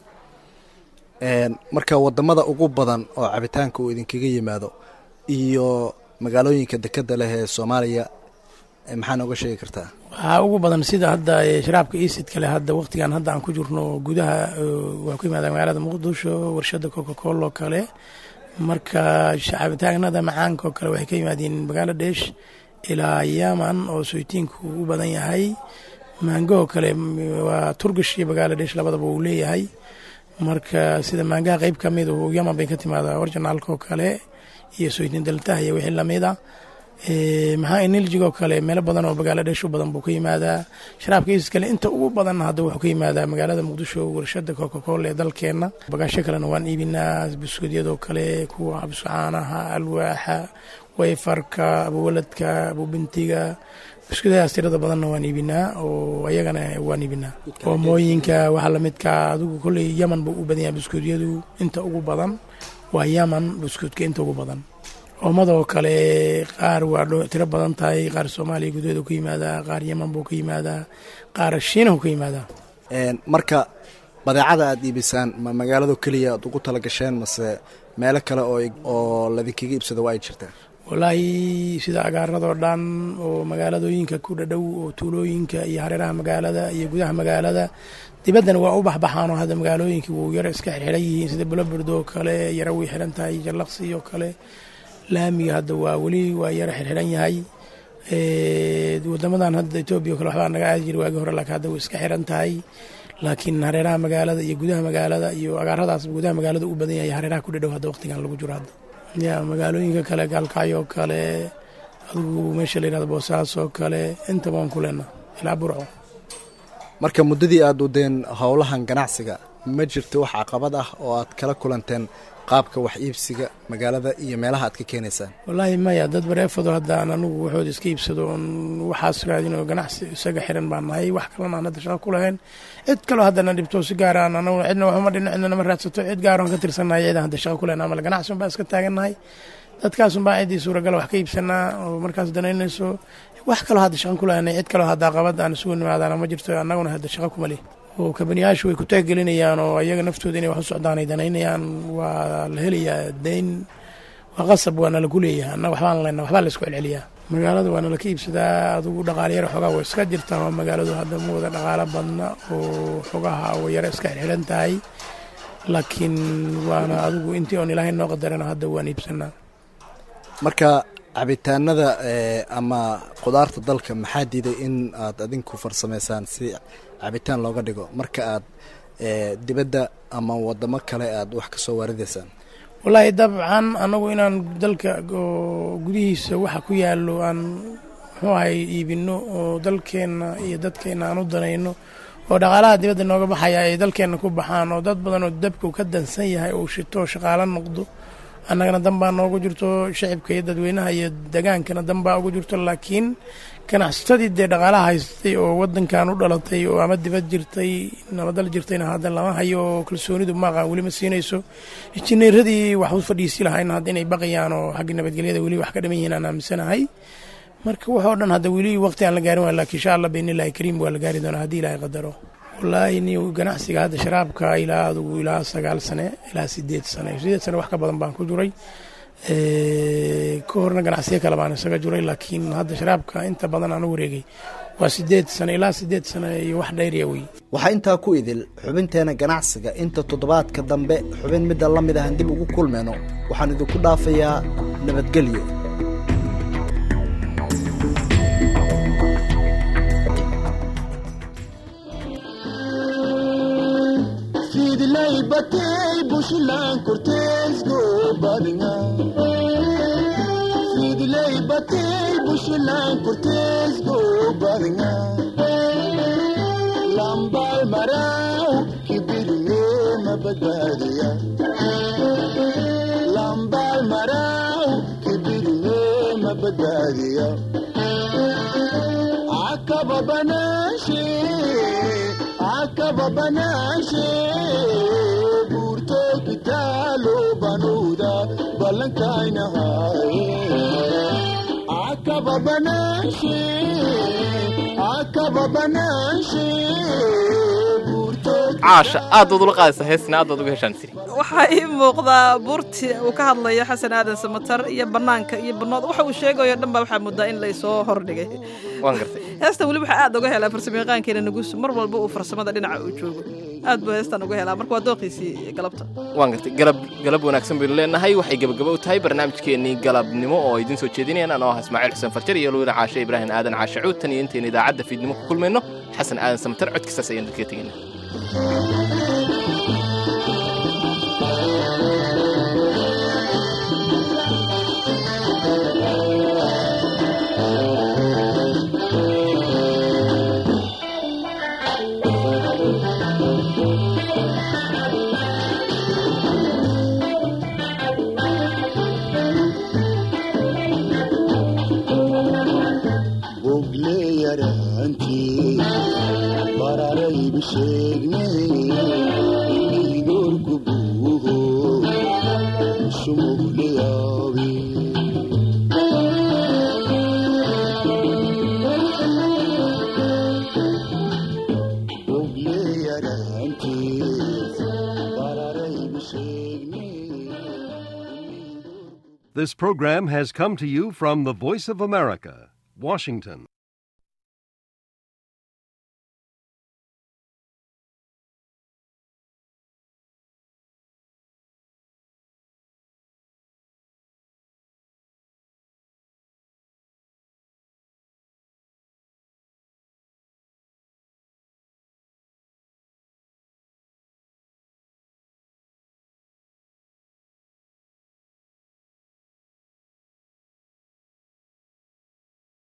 marka wadamada ugu badan oo cabitaanka uu idinkaga yimaado iyo magaalooyinka dekeda leh ee soomaaliya maxaa nooga sheegi kartaa waxaa ugu badan sida hadda sharaabka isid kale hadda waqtigan hadda aan ku jirno gudaha waa ku yimaada magaalada muqdisho warshada coca cola oo kale marka cabitaanada macaanka oo kale waxay ka yimaadeen bangaladesh ilaa yaman oo soytiinku u badan yahay maangahoo kale waa turkish iyo bangaladesh labadaba uu leeyahay marka sida maangaha qeyb ka mid yaman bay ka timaada orginaalka oo kale iyo soytiin daltaha iyo wixii lamid a maxaa eneljigo kale meelo badan oo bangaladesh u badan buu ka yimaadaa sharaabka isis kale inta ugu badan hadda wuxuu ka yimaadaa magaalada muqdisho warshada coca cola ee dalkeena bagaasho kalena waan iibinaa buskudyadoo kale kuwa cabsucaanaha alwaaxa wayfarka abuwaladka abubintiga buskudyadaas tirada badanna waan iibinaa oo ayagana waan iibinaa oomooyinka waxaa lamidka adigu kolley yaman buu u badan yahay buskudyadu inta ugu badan waa yaman buskudka inta ugu badan oomadoo kale qaar waa tiro badan tahay qaar soomaaliya gudaheedu ka yimaadaa qaar yaman buu ka yimaadaa qaar shiinahu ka yimaadaa marka badeecada aada iibisaan ma magaalado keliya aad ugu tala gasheen mase meelo kale oo oo ladinkaga iibsado waa ay jirtaan wallaahi sida agaaradoo dhan oo magaaladooyinka ku dhadhow oo tuulooyinka iyo hareeraha magaalada iyo gudaha magaalada dibaddana waa u baxbaxaanoo hadda magaalooyinkii wuu yaro iska xirxiran yihiin sida bulobird oo kale yaro way xiran tahay jallaqsi oo kale laamiga hadda waa weli waa yaro xirxiran yahay wadamadan hadda etoobiya o kale waxbaa naga aadi jira waagi hore laakiin hadda way iska xiran tahay laakiin hareeraha magaalada iyo gudaha magaalada iyo agaaradaas gudaha magaalada u badan yahay hareeraha ku dhadhow hadda waqtigan lagu jiro hadda ya magaalooyinka kale gaalkacyo oo kale adigu meesha la yihahdo boosaaas oo kale intaba waan ku leenaa ilaa burco marka muddadii aada wadeen howlahan ganacsiga ma jirto wax caqabad ah oo aad kala kulanteen qaabka wax iibsiga magaalada iyo meelaha aad ka keenaysaan wallaahi maya dad bareefado haddaan anugu waxood iska iibsado oon waxaas raadin oo ganacsi isaga xiran baan nahay wax kalena aan hadda shaqo ku lahayn cid kaloo haddana dhibto si gaaraan anaguna cidna waxuma dhino cidna nama raadsato cid gaaroon ka tirsannahay cidaan hadda shaqo ku lahayn amal ganacsi unbaa iska taagannahay dadkaasun baa ciddii suuragala wax ka iibsanaa oo markaas danaynayso wax kaloo hadda shaqo ku lahaynay cid kaloo hadda qabad aan isugu nimaadaana ma jirto annaguna hadda shaqo kuma leh oo kabaniyaashu way ku taagelinayaan oo ayaga naftooda inay wax u socdaan ay danaynayaan waa la helayaa dayn waa qasab waana lagu leeyahay annaga waxbaan lena waxbaa la isku celceliyaa magaalada waana laka iibsadaa adugu dhaqaaleyar xoogaa way iska jirtaa oo magaaladu hadda ma wada dhaqaalo badna oo xogaha way yaro iska xirxiran tahay laakiin waana adigu intii oon ilaahay noo qadarana hadda waan iibsanaa marka cabitaanada ama qudaarta dalka maxaa diiday in aad adinku farsamaysaan si cabitaan looga dhigo marka aad dibadda ama wadamo kale aad wax ka soo waaridaysaan wallaahi dabcan annagu inaan dalka gudihiisa waxa ku yaallo aan muxuu ahay iibinno oo dalkeenna iyo dadkeenna aan u danayno oo dhaqaalaha dibadda nooga baxaya ay dalkeenna ku baxaan oo dad badan oo dabku ka dansan yahay uu shito shaqaalo noqdo annagana danbaa noogu jirto shacibka iyo dadweynaha iyo degaankana danbaa ugu jirto laakiin ganacsatadii dee dhaqaalaha haystay oo wadankan u dhalatay oo ama dibad jirtay nabadal jirtayna hadda lama hayo oo kalsoonidu maaqaan weli ma siinayso injineeradii wax u fadhiisi lahayna hadda inay baqayaan oo xagga nabadgelyada weli wax ka dhiman yihiin aan aaminsanahay marka waxoo dhan hadda weli waqti aan la gaarin waa laakiin insha allah biidnillahi kariim waa la gaari doonaa haddii ilaahay qadaro wallaahi ni ganacsiga hadda sharaabka ilaa adugu ilaa sagaal sane ilaa sideed sane sideed sane wax ka badan baan ku jiray ka horna ganacsiyo kale baan isaga jiray laakiin hadda sharaabka inta badan aan u wareegay waa sideed sane ilaa sideed sane iyo wax dhayriya wey waxaa intaa ku idil xubinteena ganacsiga inta toddobaadka dambe xubin midda la mid ahan dib ugu kulmayno waxaan idinku dhaafayaa nabadgelyo sidlay batay bushlan korteesgo badinga sidlay batay bushlan korteesgo badinga lambal maraw kibirne mabadbaadiya lambal maraw kibirne mabadbaadiya akaba banashe akaba banashe burto kitalo banuda balankainahaye akaba banashe akaba banashe burto caasha aad baad ula qaadaysa heesna aad baad uga heshaan siri waxaa ii muuqdaa buurti uu ka hadlayo xasan aadan samatar iyo bannaanka iyo bannood waxa uu sheegayo dhan baa waxaa muddaa in laysoo hordhigay waan gartay heestan weli waxaa aad uga helaa farsamayaqaankeena nugusu mar walba uu farsamada dhinaca uu joogo aad buu heestan uga helaa marka waa dooqiisii galabta waan gartay galab galab wanaagsan baynu leenahay waxay gebagabo u tahay barnaamijkeennii galabnimo oo idiin soo jeedinayaan anoo ah ismaaciil xuseen farjar iyo luwina caashe ibraahim aadan caashe cuud tan iyo intaynu idaacadda fiidnimo ku kulmayno xasan aadan samatar codkiisaas ayaan dadkaga tegayna bogle yaraantii bararaybu sheegnay idoorku buuho sumugle yaabe bogle yaraantii This program has come to you from the Voice of America, Washington.